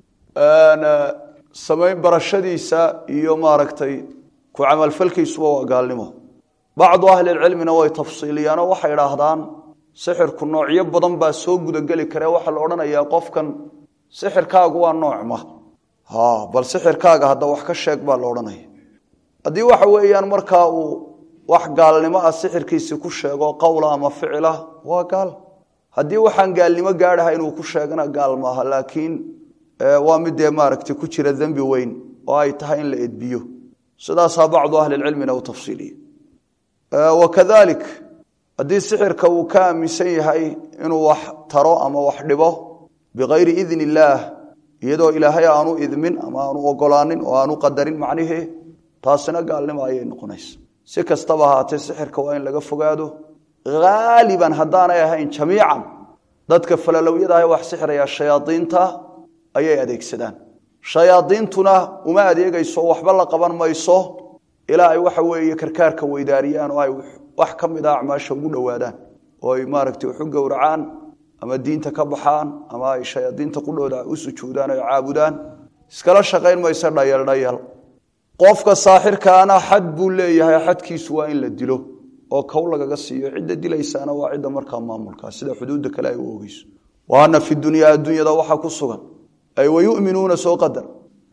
samayn barashadiisa iyo maaragtay ku camalfalkiisuba waa gaalnimo bacdu ahlilcilmina way tafsiiliyaanoo waxay idhaahdaan sixirku noocyo badan baa soo gudageli kare waxaa la odhanayaa qofkan sixirkaagu waa noocma bal sixirkaaga hadda wax ka sheeg baa la odhanaya haddii waxa weeyaan markaa uu wax gaalnimo ah sixirkiisii ku sheego qowla ama ficila waa gaal haddii waxaan gaalnimo gaadhaha inuu ku sheegana gaal maaha laakiin waa mid dee maaragtay ku jira dembi weyn oo ay tahay in la edbiyo sidaasaa bacdu ahlilcilmina u tafsiiliye wakadalik haddii sixirka uu ka aaminsan yahay inuu wax taro ama wax dhibo bikayri idni illaah iyadoo ilaahay aanu idmin ama aanu ogolaanin oo aanu qadarin macnihii taasina gaalnimo ayay noqonaysa si kastaba ahaatee sixirka waa in laga fogaado haaliban haddaanay ahayn jamiican dadka falalowyadaah wax sixiraya shayaadiinta ayay adeegsadaan shayaadiintuna uma adeegayso waxba la qaban mayso ilaa ay waxa weeye karkaarka weydaariyaan oo ay wax ka mid a acmaasha ugu dhowaadaan oo ay maaragtay waxu gowracaan ama diinta ka baxaan ama ay shayaadiinta qudhooda u sujuudaan o caabudaan iskala shaqayn mayso dhayal dhayal qofka saaxirkaana xad buu leeyahay xadkiisu waa in la dilo oo kow lagaga siiyo cidda dilaysaana waa cidda markaa maamulkaa sida xuduudda kale ay u ogeyso wa ana fi dunyaa adduunyada waxaa ku sugan ay wayuminuuna soo qadar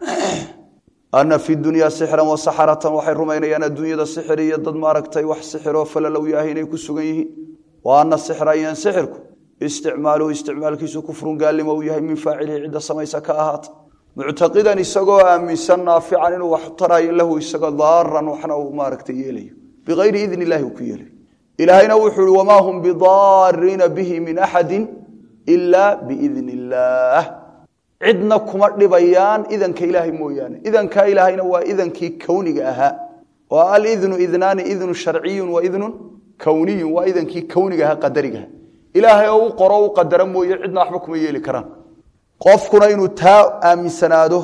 ana fi dunyaa sixran wasaxaratan waxay rumaynayaan adduunyada sixir iyo dad maaragtay wax sixiroo falalow yahay inay ku sugan yihiin wa ana sixra iyan sixirku isticmaaluhu isticmaalkiisu kufrun gaalnimo uu yahay min faacilihi cidda samaysa ka ahaata muctaqidan isagoo aaminsan naafican inuu wax tarayo lahu isagoo daaran waxna uu maaragtay yeelayo bikayri idni illahi uu ku yeelayo ilaahayna wuxuu uhi wamaa hum bidaariina bihi min axadi ila biidni illaah cidna kuma dhibayaan idanka ilaahay mooyaane idankaa ilaahayna waa idankii kowniga ahaa oo alidnu idnaani idnu sharciyun wa idnun kowniyun waa idankii kownigaha qadarigaha ilaahay oo u qoro u qadara mooye cidna waxba kuma yeeli karaan qofkuna inuu taa aaminsanaado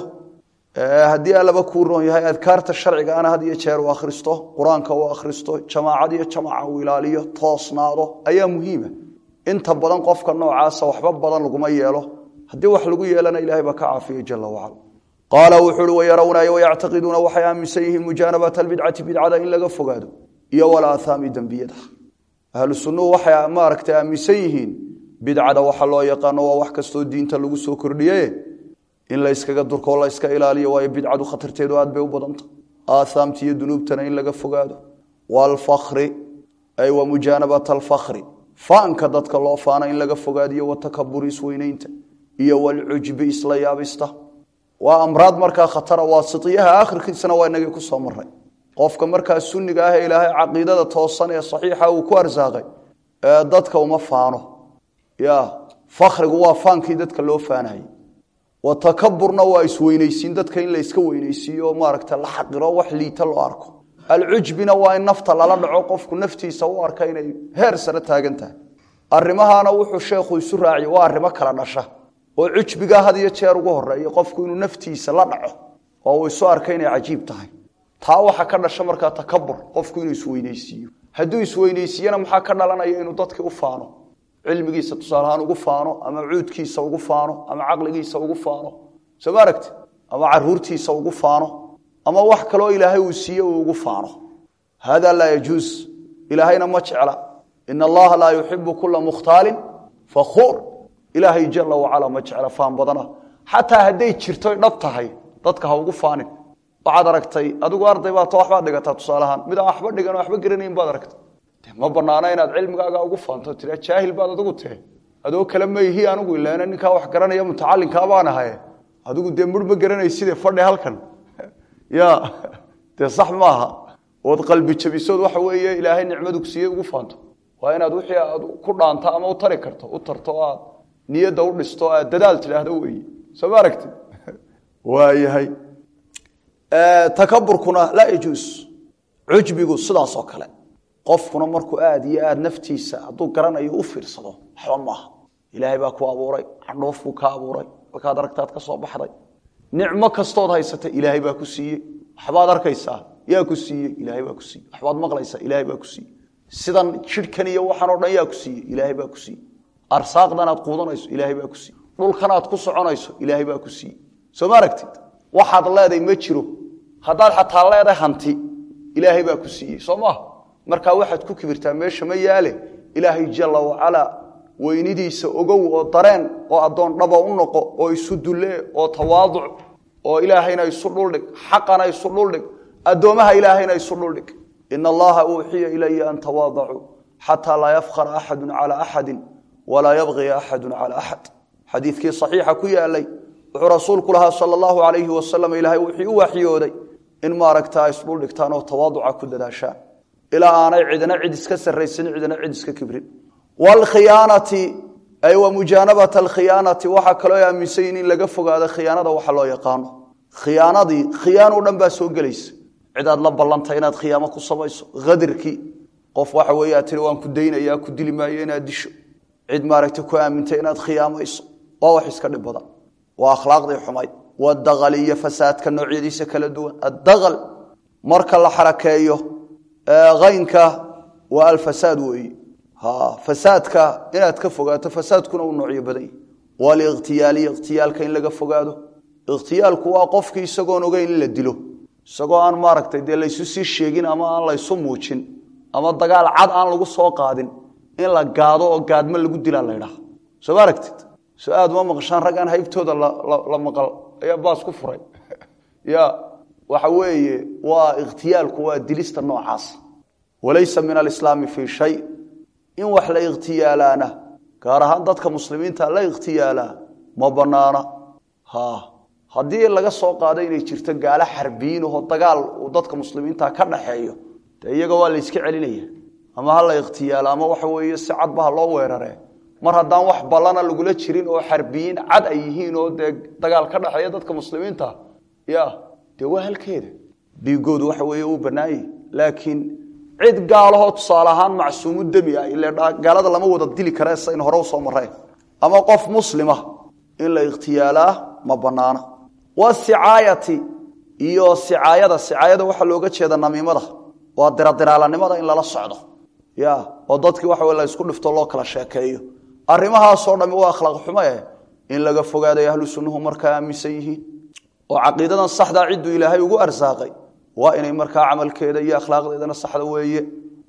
haddii allaba kuu roon yahay adkaarta sharciga ana had iyo jeer u akhristo qur-aanka u akhristo jamaacad iyo jamaca uu ilaaliyo toosnaado ayaa muhiima inta badan qofka noocaasa waxba badan laguma yeelo haddii wax lagu yeelana ilahay baa ka caafiya jala wacala qaala wuxuu uhi wayarawna wayactaqiduuna waxay aaminsan yihiin mujaanabata albidcati bidcada in laga fogaado iyo walaahaami dembiyada ahlu sunnuhu waxay maaragtay aaminsan yihiin bidcada waxa loo yaqaano waa wax kastoo diinta lagu soo kordhiye in la yskaga durkoo la yska ilaaliyo waayo bidcadu khatarteedu aad bay u badanta aathaamta iyo dunuubtana in laga fogaado waalfakri ay wa mujaanabata alfakri faanka dadka loo faana in laga fogaadiyo watakaburi isweyneynta iyo walcujbi isla yaabista waa amraad markaa khatara waa siyaha akhirkiisana waa inagii kusoo maray qofka markaa sunniga ah ee ilaahay caqiidada toosan ee saxiixa uu ku arsaaqay ee dadka uma faano ya fakrigu waa faankii dadka loo faanayay watakaburna waa isweyneysiin dadka in la iska weyneysiiyo maaragta la xaqiro wax liita loo arko alcujbina waa in nafta lala dhaco qofku naftiisa u arka inay heer sare taagan tahay arrimahaana wuxuu sheekhu isu raaciye waa arrimo kala dhasha oo cujbiga had iyo jeer ugu horeeya qofku inuu naftiisa la dhaco oo uu isu arka inay cajiib tahay taa waxa ka dhasha markaa takabur qofku inuu isweyneysiiyo hadduu isweyneysiiyana maxaa ka dhalanaya inuu dadkii u faano cilmigiisa tusaalahaan ugu faano ama cuudkiisa ugu faano ama caqligiisa ugu faano soo ma aragti ama caruurtiisa ugu faano ama wax kaloo ilaahay uu siiye uu ugu faano hada laa yajuus ilaahayna ma jecla in allaha laa yuxibu kula mukhtaalin fakhuur ilaahay jala wacala ma jecla faan badana xataa hadday jirto dhab tahay dadka ha ugu faanin waxaad aragtay adigu arday baa ta waxbaad dhigataa tusaalahaan mid aan waxba dhigan waxba garanayn baad aragtay ma banaana inaad cilmigaaga ugu faanto tira jaahil baad adigu tahe adoo kale mayhi anigu ilaana ninkaa wax garanaya mutacalinkaa baan ahaye adigu dee mur ma garanayside fadhi halkan ya dee sax maaha ood qalbi jabisood waxa weeye ilaahay nicmadu siiyey ugu faanto waa inaad wixii aad ku dhaanto ama u tari karto u tarto aad niyadda u dhisto aad dadaal tidhaahdo weeye soo ma aragti waayahay takaburkuna laa yajuus cujbigu sidaas oo kale qofkuna markuu aad iyo aad naftiisa hadduu garanayo u fiirsado waxba maaha ilaahay baa ku abuuray candhoof buu ka abuuray markaad aragtaad ka soo baxday nicmo kastood haysata ilaahay baa ku siiyey waxbaad arkaysaa yaa ku siiyey ilaahay baa ku siiyey waxbaad maqlaysaa ilaahay baa ku siiyey sidan jidhkan iyo waxaan o dhan yaa ku siiyey ilaahay baa ku siiyey arsaaqdan aad quudanayso ilaahay baa ku siiyey dhulkan aad ku soconayso ilaahay baa ku siiyey soo ma aragtid waxaad leeday ma jiro haddaad xataa leedahay hanti ilaahay baa ku siiyey soo maaha markaa waxaad ku kibirtaa meesha ma yaale ilaahay jala wacalaa weynidiisa ogow oo dareen oo addoon dhaba u noqo oo isu dullee oo tawaaduc oo ilaahayna isu dhuldhig xaqana isu dhuldhig addoomaha ilaahayna isu dhuldhig ina allaha uuxiya ilaya an tawaadacuu xataa laa yafkhara axadu calaa axadin walaa yabqiya axadu calaa axad xadiidkii saxiixa ku yaalay wuxuu rasuulku lahaa sala allahu calayhi wasalam ilaahay wuxuu u waxyooday in maaragtaa isdhuldhigtaan oo tawaaduca ku dadaashaan ilaa aanay cidna cid iska sarraysanin cidna cid iska kibrin wlkhiyaanati ay wa mujaanabata alkhiyaanati waxaa kaloo aaminsan yihin in laga fogaado khiyaanada waxa loo yaqaano khiyaanadii khiyaano dhan baa soo gelaysa cid aad la ballantay inaad khiyaamo ku samayso hadirkii qof waxa weeye aad tiri waan ku daynaya ku dili maayo inaad disho cid maaragta ku aamintay inaad khiyaamayso waa wax iska dhib badan waa akhlaaqdii xumayd wadaqali iyo fasaadka noocyadiisa kala duwan addaqal marka la xarakeeyo aynka waa alfasaad weeye fasaadka inaad ka fogaato fasaadkuna uu noocyo badan yahy walikhtiyaaliy ikhtiyaalka in laga fogaado ikhtiyaalku waa qofkii isagoon ogeyn in la dilo isagoo aan maaragtay dee laysu sii sheegin ama aan laysu muujin ama dagaal cad aan lagu soo qaadin in la gaado oo gaadmo lagu dilaa laydhaha soo ma aragtid soo aad uma maqashaan rag aan haybtooda la maqal ayaa baas ku furay ya waxa weeye waa ikhtiyaalku waa dilista noocaas walaysa min alislaami fii shay in wax la ikhtiyaalaana gaar ahaan dadka muslimiinta la ikhtiyaalaa ma banaana haddii laga soo qaado inay jirto gaalo xarbiyiinahoo dagaal uu dadka muslimiinta ka dhaxeeyo de iyaga waa la yska celinaya ama ha la ikhtiyaalo ama waxa weeye si cadba ha loo weerare mar haddaan wax ballana lagula jirin oo xarbiyiin cad ay yihiin oo dee dagaal ka dhaxeeya dadka muslimiinta ya dee waa halkeeda dhiigoodu waxa weeye uu bannaanyah laakiin cid gaalahoo tusaale ahaan macsuumu demi ah ile gaalada lama wada dili kare sayn hore usoo mareen ama qof muslima in la ikhtiyaalaa ma banaana wasicaayati iyo sicaayada sicaayada waxaa looga jeeda namiimada waa diradiraalanimada in lala socdo ya oo dadkii waxa la isku dhifto loo kala sheekeeyo arrimahaasoo dhami waa akhlaaq xumo eh in laga fogaaday ahlu sunnuhu markaa aaminsan yihiin oo caqiidadan saxdaa cidduu ilaahay ugu arsaaqay waa inay markaa camalkeeda iyo akhlaaqdeedana saxda weeye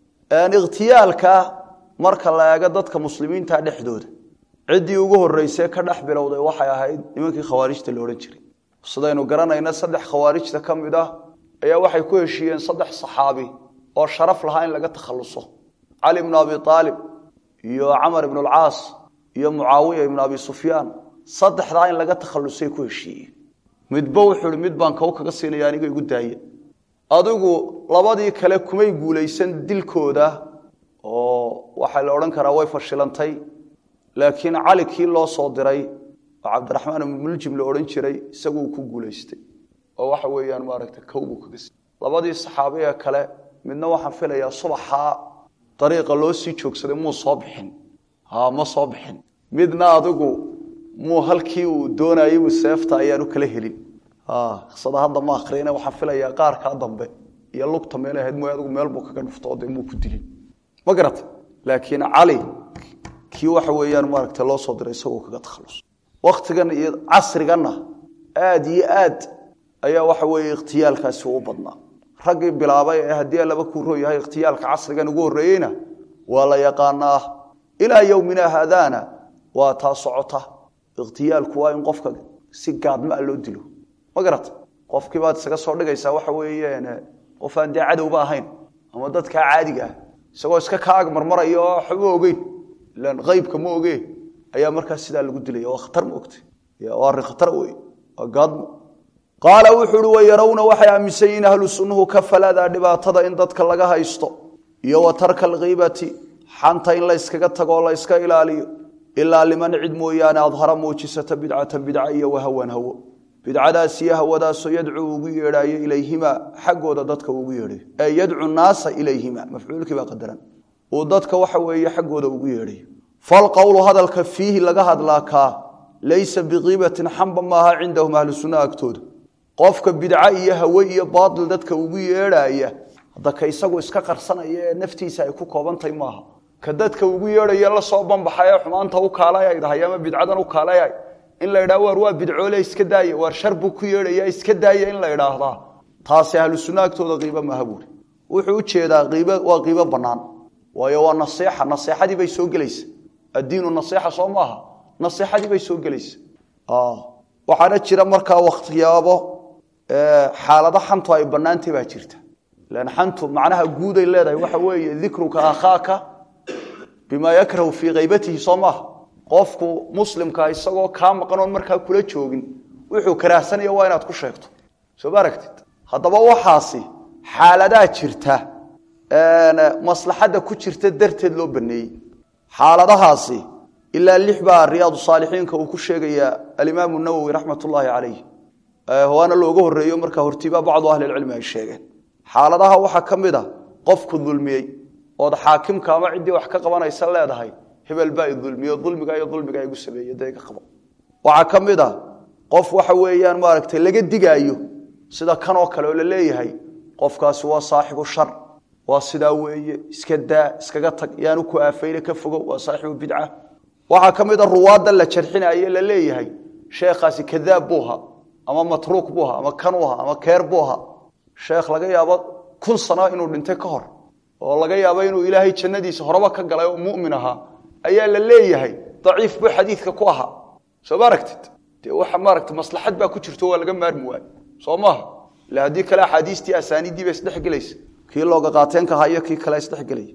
ikhtiyaalka marka la eego dadka muslimiinta dhexdooda ciddii ugu horreysee ka dhex bilowday waxay ahayd nimankii khawaarijta la odhan jiray sidaynu garanayna saddex khawaarijta ka mid ah ayaa waxay ku heshiiyeen saddex saxaabi oo sharaf lahaa in laga takhaluso cali bnu abi aalib iyo camar ibnu alcaas iyo mucaawiya ibnu abi sufyaan saddexdaa in laga takhalusay ku heshiiyeen midba wuxuu ihi mid baan kow kaga siinaya aniga igu daaya adigu labadii kale kumay guulaysan dilkooda oo waxaa la odhan karaa way fashilantay laakiin cali kii loo soo diray oo cabdiraxmaan ibnu muljim la odhan jiray isaguu ku guulaystay oo waxa weeyaan maaragta kowbuu kaga siiyey labadii saxaabi ee kale midna waxaan filayaa subaxaa dariiqa loo sii joogsaday muu soo bixin ha ma soo bixin midna adigu muu halkii uu doonayay uu seefta ayaanu kala helin qisada hadda ma akriyana waxaan filayaa qaarkaa dambe iyo lugta meel ahayd mooy adigu meel buu kaga dhufto dee muu ku dilin ma garata laakiin cali kii waxa weeyaan maaragta loo soo diray isagoo kaga takhallus waktigan iyo casriganna aada iyo aad ayaa waxa weeye ikhtiyaalkaasi u badnaa raggii bilaabay ee haddii laba kuuroo yahay ikhtiyaalka casrigan ugu horreeyeyna waa la yaqaanaa ilaa yowmina haadaana waa taa socota ikhtiyaalku waa in qofka si gaadmaa loo dilo ma garata qofkii baad isaga soo dhigaysaa waxa weeyeen qof aan dee cadowba ahayn ama dadkaa caadiga ah isagoo iska ka ag marmaraya oo waxba ogeyn ilaan qaybka ma oge ayaa markaas sidaa lagu dilaya waa khatar ma ogtay waa arrin khatar wey waa gaadmo qaala wuxuu uhi wayarawna waxay aaminsan yihiin ahlu sunnuhu ka faladaa dhibaatada in dadka laga haysto iyo wa tarka alkiibati xanta in la yskaga tago oo la yska ilaaliyo ilaa liman cid mooyaane adhara muujisata bidcatan bidca iyo wahawan hawo bidcadaas iyo hawadaasoo yadcuu ugu yeedhaayo ilayhima xaggooda dadka ugu yeedhayo ee yadcu naasa ilayhima mafcuulkii baa qadaran uu dadka waxa weeye xaggooda ugu yeedhayo falqowlu hadalka fiihi laga hadlaa kaa laysa bikiibatin xamba maaha cindahum ahlu sunnaha agtooda qofka bidca iyo hawe iyo baatil dadka ugu yeedhaaya hadda ka isagu iska qarsanaya ee naftiisa ay ku koobantahay maaha ka dadka ugu yeedhaya la soo banbaxay ee xumaanta u kaalay dhahay ama bidcadan u kaalay in la idhaha waar waa bidcoole iska daaya waar shar buu ku yeedhaya iska daaya in la idhaahdaa taasi ahlu sunna agtooda qiibo maaha buuri wuxuu u jeedaa qiib waa qiibo bannaan waayo waa naseexa naseexadii bay soo gelaysa addiinu naseexa soo maaha naseexadii bay soo gelaysa waxaana jira markaa wakhtiyaabo xaalado xantu ay bannaantay baa jirta lan xantu macnaha guuday leedahay waxa weeye dikruka akhaaka bimaa yakrahu fii kaybatihi soo maaha qofku muslimka isagoo kaa maqan oon markaa kula joogin wuxuu karaahsanaya waa inaad ku sheegto soo ma aragtid haddaba waxaasi xaaladaa jirta maslaxadda ku jirta darteed loo baneeyey xaaladahaasi ilaa lix baa riyaadu saalixiinka uu ku sheegayaa alimaamu nawowi raxmat ullaahi calayh waana looga horeeyo markaa hortiiba bacdu ahlilcilmi ay sheegeen xaaladaha waxaa ka mid a qofku dulmiyey ood xaakimka ama ciddii wax ka qabanaysa leedahay hebel baa idulmiyo dulmiga iyo dulmiga igu sameeye dee iga qabo waxaa ka mid a qof waxa weeyaan maaragtay laga digaayo sida kanoo kale oo la leeyahay qofkaasi waa saaxibu shar waa sidaa weeye iska daa iskaga tag yaanu ku aafayne ka fogo waa saaxibu bidca waxaa ka mid a ruwaadda la jarxinaye la leeyahay sheekhaasi kadaab buuha ama matruuk buuha ama kanuuha ama keer buuha sheekh laga yaabo kun sano inuu dhintay ka hor oo laga yaabo inuu ilaahay jannadiisa horeba ka galay oo mumin ahaa ayaa la leeyahay daciif buu xadiidka ku ahaa soo ma aragtid dee waxa maaragta maslaxad baa ku jirto waa laga maarmi waayo soo maaha ila haddii kale axaadiistii asaaniiddii ba isdhexgelaysa kii looga qaateenka ahaa iyo kii kale isdhexgelaya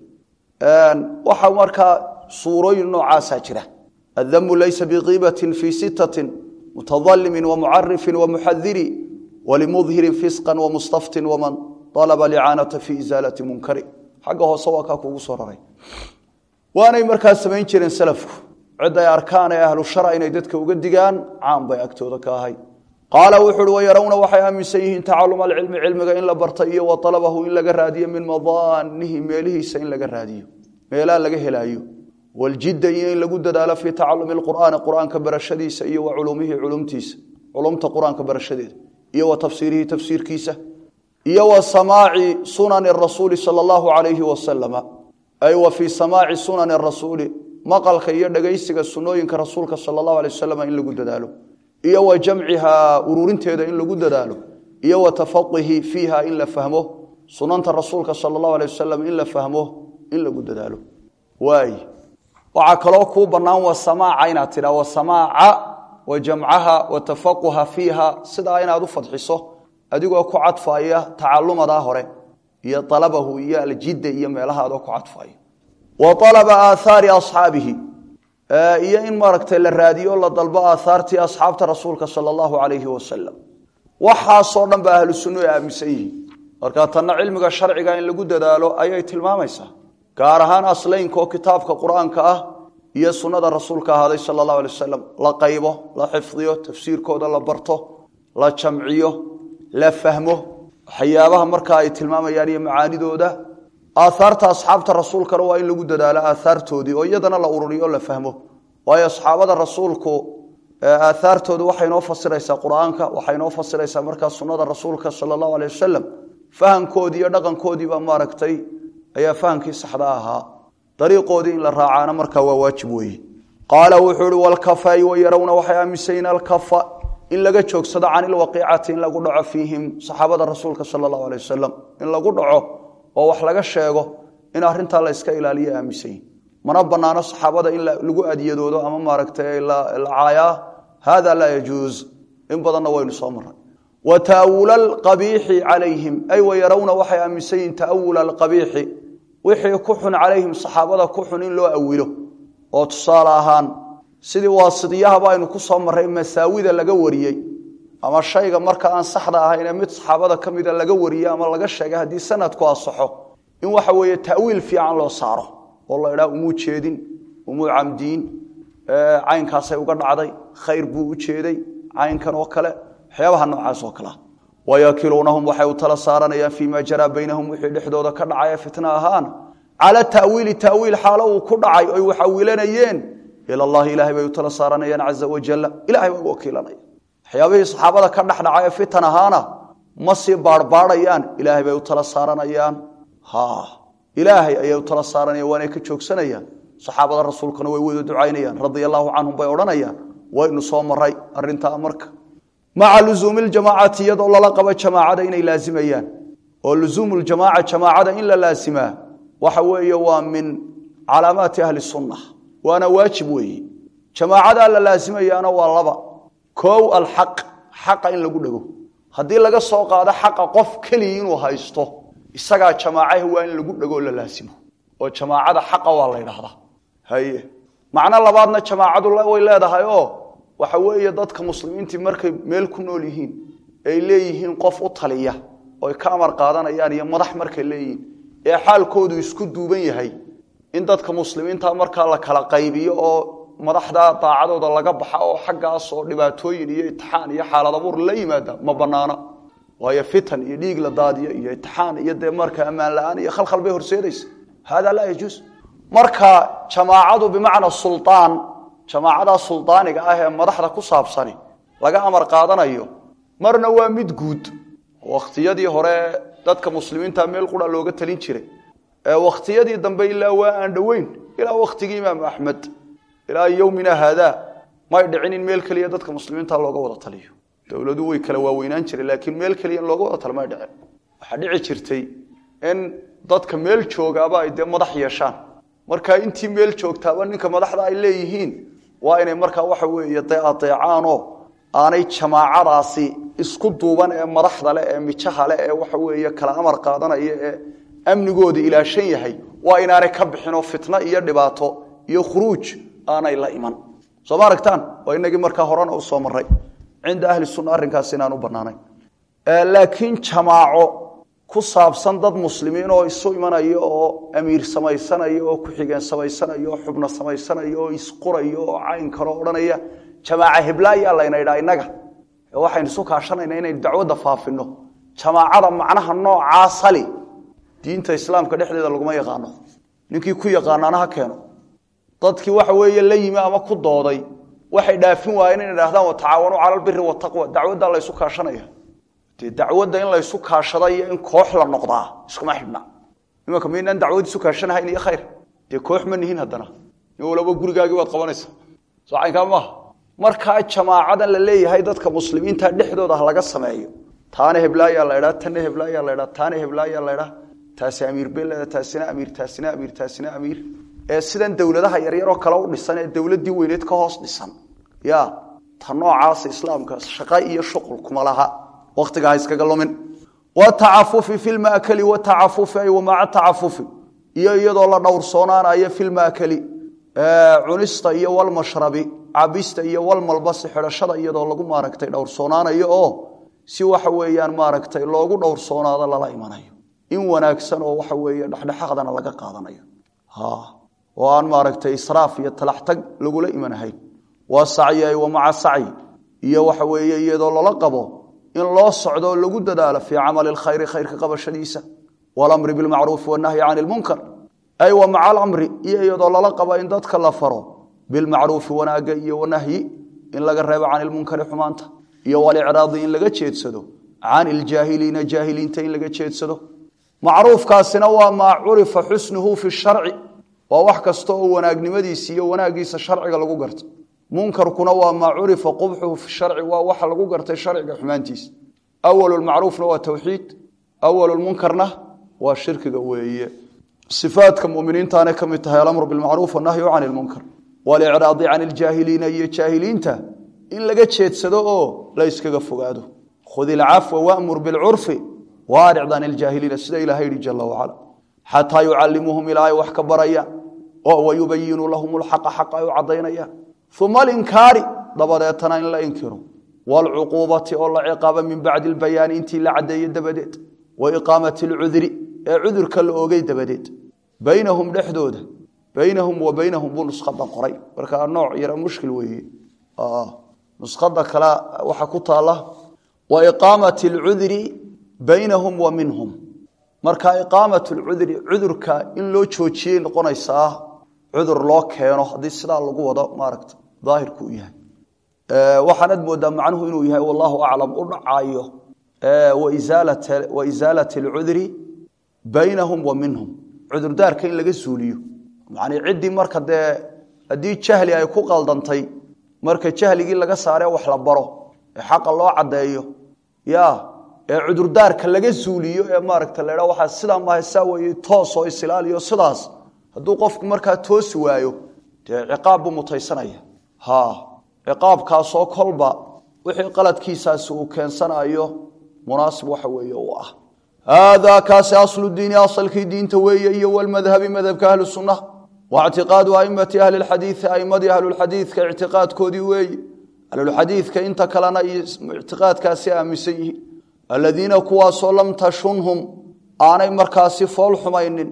waxaa markaa suurooyin noocaasaa jira addamu laysa bikiibatin fii sittatin mutadalimin wamucarifin wamuxadiri walimudhirin fisqan wamustaftin waman alaba licaanata fii isaalati munkari xagga hoose waa kaa kuugu soo raray waanay markaa samayn jireen salafku cid ay arkaan ee ahlu shara inay dadka uga digaan caan bay agtooda ka ahay qaala wuxu uhi wayarawna waxay aaminsan yihiin tacaluma alcilmi cilmiga in la barta iyo wa alabahu in laga raadiyo min madaanihi meelihiisa in laga raadiyo meelaha laga helaayo waljidda iyo in lagu dadaalo fii tacalumi qur'aani qur'aanka barashadiisa iyo wa culumihi culumtiisa culumta qur-aanka barashadeeda iyo wa tafsiirihi tafsiirkiisa iyo wa samaaci sunani rasuuli sala allahu calayhi wasalama ay wa fii samaaci sunani rasuuli maqalka iyo dhegaysiga sunooyinka rasuulka sala allahu alay wasalam in lagu dadaalo iyo wa jamcihaa ururinteeda in lagu dadaalo iyo wa tafaqihi fiiha in la fahmo sunanta rasuulka sala allahu alay wasalam in la fahmo in lagu dadaalo waay waxaa kaloo kuu bannaan wa samaaca inaad tidhaa wa samaaca wa jamcaha wa tafaquha fiiha sidaa inaad u fadxiso adigoo ku cadfaaya tacalumadaa hore iyo alabahu iyo aljidda iyo meelaha adoo ku cadfaaya wa alaba aathaari asxaabihi iyo in maaragtay la raadiyo la dalbo aathaartii asxaabta rasuulka sala allahu calayhi wasalam waxaasoo dhan ba ahlu sunnu ay aaminsan yihiin marka tanna cilmiga sharciga in lagu dadaalo ayay tilmaamaysaa gaar ahaan aslaynka oo kitaabka qur-aanka ah iyo sunnada rasuulka ahaaday sala allahu alay wasalam la qaybo la xifdiyo tafsiirkooda la barto la jamciyo la fahmo waxyaabaha markaa ay tilmaamayaan iyo macaanidooda aaaarta asxaabta rasuulkana waa in lagu dadaalo aaaartoodii oo iyadana la ururiyo o la fahmo waayo asxaabada rasuulku aaaartooda waxay noo fasiraysaa qur-aanka waxay noo fasiraysaa markaa sunnada rasuulka sala allahu alay wasalam fahamkoodii iyo dhaqankoodiibaa maaragtay ayaa fahamkii saxda ahaa dariiqoodii in la raacaana markaa waa waajib weeye qaala wuxuu ihi walkafai wayarawna waxay aaminsayiin alkafa in laga joogsado can ilwaqiicati in lagu dhaco fiihim saxaabada rasuulka sala allahu alay wasalam in lagu dhaco oo wax laga sheego in arintaa la iska ilaaliya aaminsanyihin mana banaano saxaabada in lagu adyadoodo ama maaragtay la caayaa hada laa yajuuz in badanna waynu soo maray wa taawula alqabiixi calayhim ay wayarawna waxay aaminsan yihin taawula alqabiixi wixii ku xun calayhim saxaabada ku xun in loo awilo oo tusaale ahaan sidii waasidiyahaba aynu ku soo marray masaawida laga wariyey ama shayga marka aan saxda ahayne mid saxaabada ka mida laga wariyey ama laga sheegay haddii sanadku asaxo in waxa weeye ta'wiil fiican loo saaro oo la idhaa umuu jeedin umuu camdiin caynkaasay uga dhacday khayr buu u jeeday caynkan oo kale waxyaabaha noocaas oo kalea wayakiluunahum waxay u tala saaranayaan fii ma jaraa baynahum wixii dhexdooda ka dhacaya fitna ahaan cala tawiili tawiil xaalo uu ku dhacay oy wax awilanayeen ila allahi ilahay bay u tala saaranayaan caza wajalla ilahay bay u wakiilanaya waxyaabihii saxaabada ka dhex dhacay ee fitan ahaana ma sii baarbaarayaan ilaahay bay u tala saaranayaan ha ilaahay ayay u tala saaranayaan waanay ka joogsanayaan saxaabada rasuulkuna way wada ducaynayaan radia allaahu canhum bay odhanayaan waynu soo maray arintaa marka maca luzuumi ljamaacati iyadoo lala qabo jamaacada inay laazimayaan oo luzuumu ljamaaca jamaacada in la laasimaa waxa weeye waa min calaamaati ahli sunna waana waajib weeye jamaacadaa la laasimayaana waa laba koow alxaq xaqa in lagu dhego haddii laga soo qaado xaqa qof keliya inuu haysto isagaa jamaacaha waa in lagu dhego oo la laasimo oo jamaacada xaqa waa la ydhaahdaa haye macno labaadna jamaacadu way leedahay oo waxa weeye dadka muslimiintii markay meel ku nool yihiin ay leeyihiin qof u taliya oy ka amar qaadanayaan iyo madax markay leeyihiin ee xaalkoodu isku duuban yahay in dadka muslimiinta markaa la kala qaybiyo oo madaxda daacadooda laga baxa oo xaggaas oo dhibaatooyin iyo itixaan iyo xaalad abuur la yimaada ma banaana waayo fitan iyo dhiig la daadiyo iyo itixaan iyo dee marka ammaan la-aan iyo khalkhal bay horseedaysa hada laa yajuus marka jamaacadu bimacna sulaan jamaacada sulaaniga ah ee madaxda ku saabsani laga amar qaadanayo marna waa mid guud wakhtiyadii hore dadka muslimiinta meel qura looga talin jiray ee wakhtiyadii dambe ilaa waa aan dhoweyn ilaa wakhtigii imaamu axmed ilaa yowmina haada may dhicin in meel keliya dadka muslimiinta looga wada taliyo dowladu way kala waaweynaan jiray laakiin meel keliya in looga wada talo may dhicin waxaa dhici jirtay in dadka meel joogaaba ay dee madax yeeshaan marka intii meel joogtaaba ninka madaxda ay leeyihiin waa inay markaa waxa weeye dee adeecaanoo aanay jamaacadaasi isku duuban ee madaxda leh ee mijaha leh ee waxa weeye kala amar qaadanaya ee amnigooda ilaashan yahay waa inaanay ka bixinoo fitno iyo dhibaato iyo khuruuj aanay la iman soo ma aragtaan waa inagii markaa horena usoo maray cinda ahli sunna arrinkaas inaan u bannaanayn laakiin jamaaco ku saabsan dad muslimiin oo isu imanaya oo amiir samaysanaya oo ku-xigeen samaysanaya oo xubno samaysanaya oo isquraya oo cayn kaloo odhanaya jamaaca hebla ayaa layna idhaa innaga ee waxaynu isu kaashanayna inaynu dacwadda faafino jamaacada macnaha noocaa sali diinta islaamka dhexdeeda laguma yaqaano ninkii ku yaqaanaana ha keeno dadkii waxa weeye la yimi ama ku dooday waxay dhaafin waayeen inay idhahdaan watacaawanuu cala albiri wataqwa dacwaddaa laysu kaashanaya dee dacwadda in laysu kaashada iyo in koox la noqdaa iskuma xidhna imanka maynaan dacwad isu kaashanahayn iyo khayr dee koox ma nihin haddana in walaba gurigaagii baad qabanaysa soo caynkaa maaha markaa jamaacadan la leeyahay dadka muslimiinta dhexdooda ha laga sameeyo taana heblaayaa la idhaa tanna heblaayaa la idhaa taana heblaayaa la idhaa taasi amiir beleda taasina amiir taasina amiir taasina amiir ee sidan dowladaha yaryaroo kale u dhisan ee dowladdii weyneed ka hoos dhisan ya ta noocaasa islaamka shaqa iyo shuqul kuma laha waktiga ha iskaga lumin watacafufi fi lmaakali watacafufi ay wamaca tacafufi iyo iyadoo la dhowrsoonaanayo fi lmaakali cunista iyo walmashrabi cabista iyo walmalbasi xidhashada iyadoo lagu maaragtay dhowrsoonaanayo oo si waxa weeyaan maaragtay loogu dhowrsoonaado lala imanayo in wanaagsan oo waxa weeye dhexdhexaadana laga qaadanayo oo aan maaragtay israaf iyo talaxtag lagula imanahayn waa sacyi ay wamaca sacyi iyo waxa weeye iyadoo lala qabo in loo socdo lagu dadaalo fii camali lkhayri khayrka qabashadiisa walamri bilmacruufi wanahyi cani lmunkar ay wa maca alamri iyo iyadoo lala qabo in dadka la faro bilmacruufi wanaaga iyo wanahyi in laga reebo cani lmunkari xumaanta iyo walicraadi in laga jeedsado can iljaahiliina jaahiliinta in laga jeedsado macruufkaasina waa maa curifa xusnuhu fi sharci waa wax kasta oo wanaagnimadiisa iyo wanaagiisa sharciga lagu garta munkarkuna waa maa curifa qubxuhu fi sharci waa waxa lagu gartay sharciga xumaantiisa awalulmacruufna waa towxiid awalulmunkarna waa shirkiga weeye sifaadka muminiintaanay ka mid tahay alamru bilmacruuf wanahyu can ilmunkar walicraadi can iljaahiliina iyo jaahiliinta in laga jeedsado oo la yskaga fogaado khud ilcafwa wamur bilcurfi waaric can iljaahiliina sida ilaha yihi jala wacala xataa yucalimuuhum ilaa ay wax ka barayaan oo wayubayinuu lahum lxaqa xaqa ay u caddaynayaan uma alinkaari dabadeetana in la inkiro waalcuquubati oo la ciqaabo min bacdi lbayaani intii la caddeeye dabadeed wa iqaamati alcudri ee cudurka la oogay dabadeed baynahum dhexdooda baynahum wa baynahum buu nuskhada qoray marka nooc yara mushkil weeye nuskhada kale waxaa ku taala wa iqaamati alcudri baynahum wa minhum marka iqaamat lcudri cudurka in loo joojiyey noqonaysaa cudur loo keeno haddii sidaa lagu wado maaragta daahirku u yahay waxaanad moodaa macnuhu inuu yahay wallahu aclam u dhacayo wa isaalati alcudri baynahum wa minhum cudurdaarka in laga suuliyo macnii ciddii marka dee haddii jahli ay ku qaldantay marka jahligii laga saaree wax la baro ee xaqa loo caddeeyo ya ee cudurdaarka laga suuliyo ee maaragta la waxaa sidaa maaha saa weeye toosoo isilaaliyo sidaas hadduu qofku markaa toosi waayo dee ciqaab buu mutaysanaya ha ciqaabkaasoo kolba wixii qaladkiisaasi uu keensanayo munaasib waxa weeye u ah haadaa kaasi aslu diini asalkii diinta weeye iyo walmadhabi madhabka ahlu sunna wa ictiqaadu aimati ahli lxadiidi aimadii ahlulxadiidka ictiqaadkoodii weeye ahlulxadiidka inta kalena iyo ictiqaadkaasi aaminsan yihiin aladiina kuwaasoo lam tashunhum aanay markaasi fool xumaynin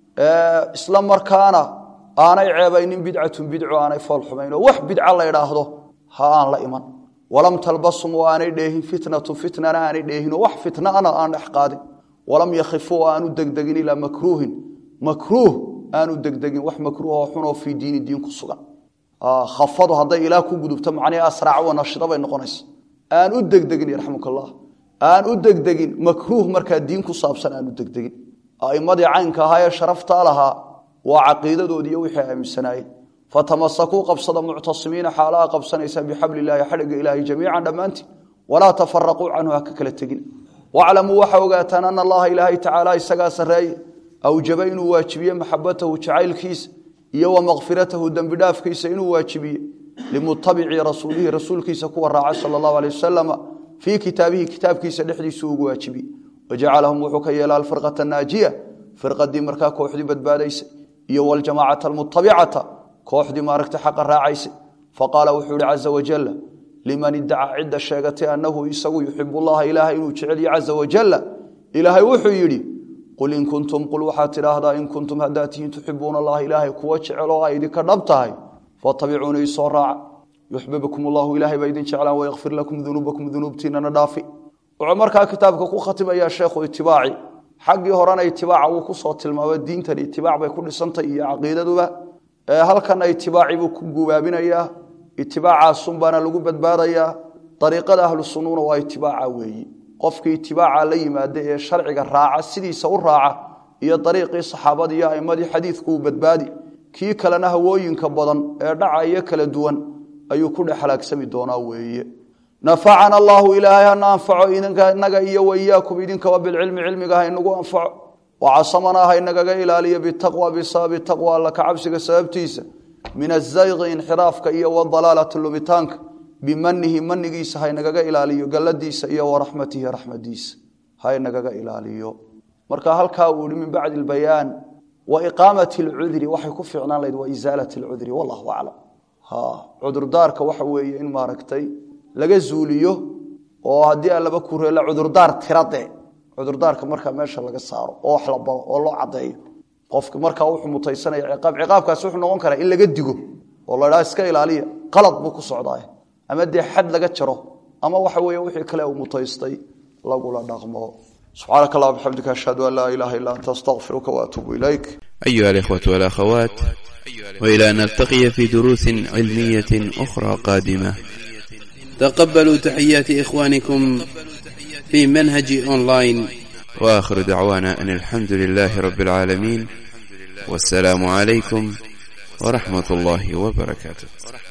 isla markaana aanay ceebaynin bidcatun bidco aanay fool xumayno wax bidca la idhaahdo ha aan la iman walam talbasum oo aanay dheehin fitnatu fitnana aanay dheehinoo wax fitnaana aan dhex qaadin walam yakhifuu aanu degdegin ilaa makruuhin makruuh aanu degdegin wax makruuhoo xunoo fii diini diin ku sugan khafadu hadday ilaa ku gudubto macnihii asraac wa nashida bay noqonaysa aan u degdegin yarxamuk allah aan u degdegin makruuh markaa diin ku saabsan aan u degdegin aimadii caynka ahaa ee sharaftaa lahaa waa caqiidadoodii iyo wixii aaminsanaayeen fatamasakuu qabsada muctasimiina xaalaha qabsanaysa bixabli illaahi xadhigga ilaahi jamiican dhammaantiin walaa tafaraquu canhu ha ka kala tegin waclamuu waxa ogaataan ana allaha ilaahay tacaala isagaa sarreeye awjaba inuu waajibiye maxabatahu jacaylkiisa iyo wa makfiratahu dembi dhaafkiisa inuu waajibiye limutabici rasuulihi rasuulkiisa kuwa raaca sala allahu aleh wasalama fii kitaabihi kitaabkiisa dhexdiisu ugu waajibiye wajacalahum wuxuu ka yeela alfirqata naajiya firqadii markaa kooxdii badbaadaysa iyo waljamaacata almutabicata kooxdii maaragta xaqa raacaysa faqaala wuxuu yihi caza wajala liman iddaca cidda sheegatay annahu isagu yuxibu llaha ilaaha inuu jecelya caza wajala ilaahay wuxuu yidhi qul in kuntum qul waxaad tidhaahdaa in kuntum haddaad tihiin tuxibuuna allaha ilaahay kuwa jecel oo ay idinka dhab tahay fatabicuunii isoo raaca yuxbibkum allahu ilaahay baa idin jeclaan wayakfir lakum dunuubakum dunuubtiinana dhaafi wuxuu markaa kitaabka ku khatimayaa sheekhu itibaaci xaggii horena itibaaca wuu kusoo tilmaamay diintan itibaac bay ku dhisantay iyo caqiidaduba halkana itibaaci buu ku gubaabinayaa itibaacaasunbaana lagu badbaadayaa ariiqada ahlu sunnuuna waa itibaaca weeyi qofkii itibaaca la yimaada ee sharciga raaca sidiisa u raaca iyo ariiqii saxaabada iyo aimadii xadiidku uu badbaadi kii kalena hawooyinka badan ee dhacayo kala duwan ayuu ku dhex halaagsami doonaa weeye nafacana allaahu ilaahay hana anfaco inaga iyo waiyaakum idinkaba bilcilmi cilmiga ha inagu anfaco wacasamanaa ha inagaga ilaaliyo bitaqwa bisababi taqwa alla ka cabsiga sababtiisa min azayqi inxiraafka iyo wadalaalati lumitaanka bimanihi manigiisa ha inagaga ilaaliyo galladiisa iyo waraxmatihi raxmadiisa ha inagaga ilaaliyo marka halkaa uu yihi min bacdi lbayaan wa iqaamati lcudri waxay ku fiicnaan lahayd wa isaalat lcudri wallahu aclam cudurdaarka waxa weeye in maaragtay laga zuuliyo oo haddii allaba kureela cudurdaar tirade cudurdaarka markaa meesha laga saaro oo wax la baro oo loo cadeeyo qofka markaa wuxuu mutaysanaya ciqaab ciqaabkaasi wuxuu noqon karaa in laga digo oo la dhaha iska ilaaliya qalad buu ku socdaa ama dee xad laga jaro ama waxa weeye wixii kale uu mutaystay lagula dhaqmo subxaanaka allah bixamdika ashhadu an laa ilaha illa anta astaqfiruka waatuubu ilayk أيها الإخوة والأخوات وإلى أن نلتقي في دروس علمية أخرى قادمة تقبلوا تحيات إخوانكم في منهج أونلاين وآخر دعوانا أن الحمد لله رب العالمين والسلام عليكم ورحمة الله وبركاته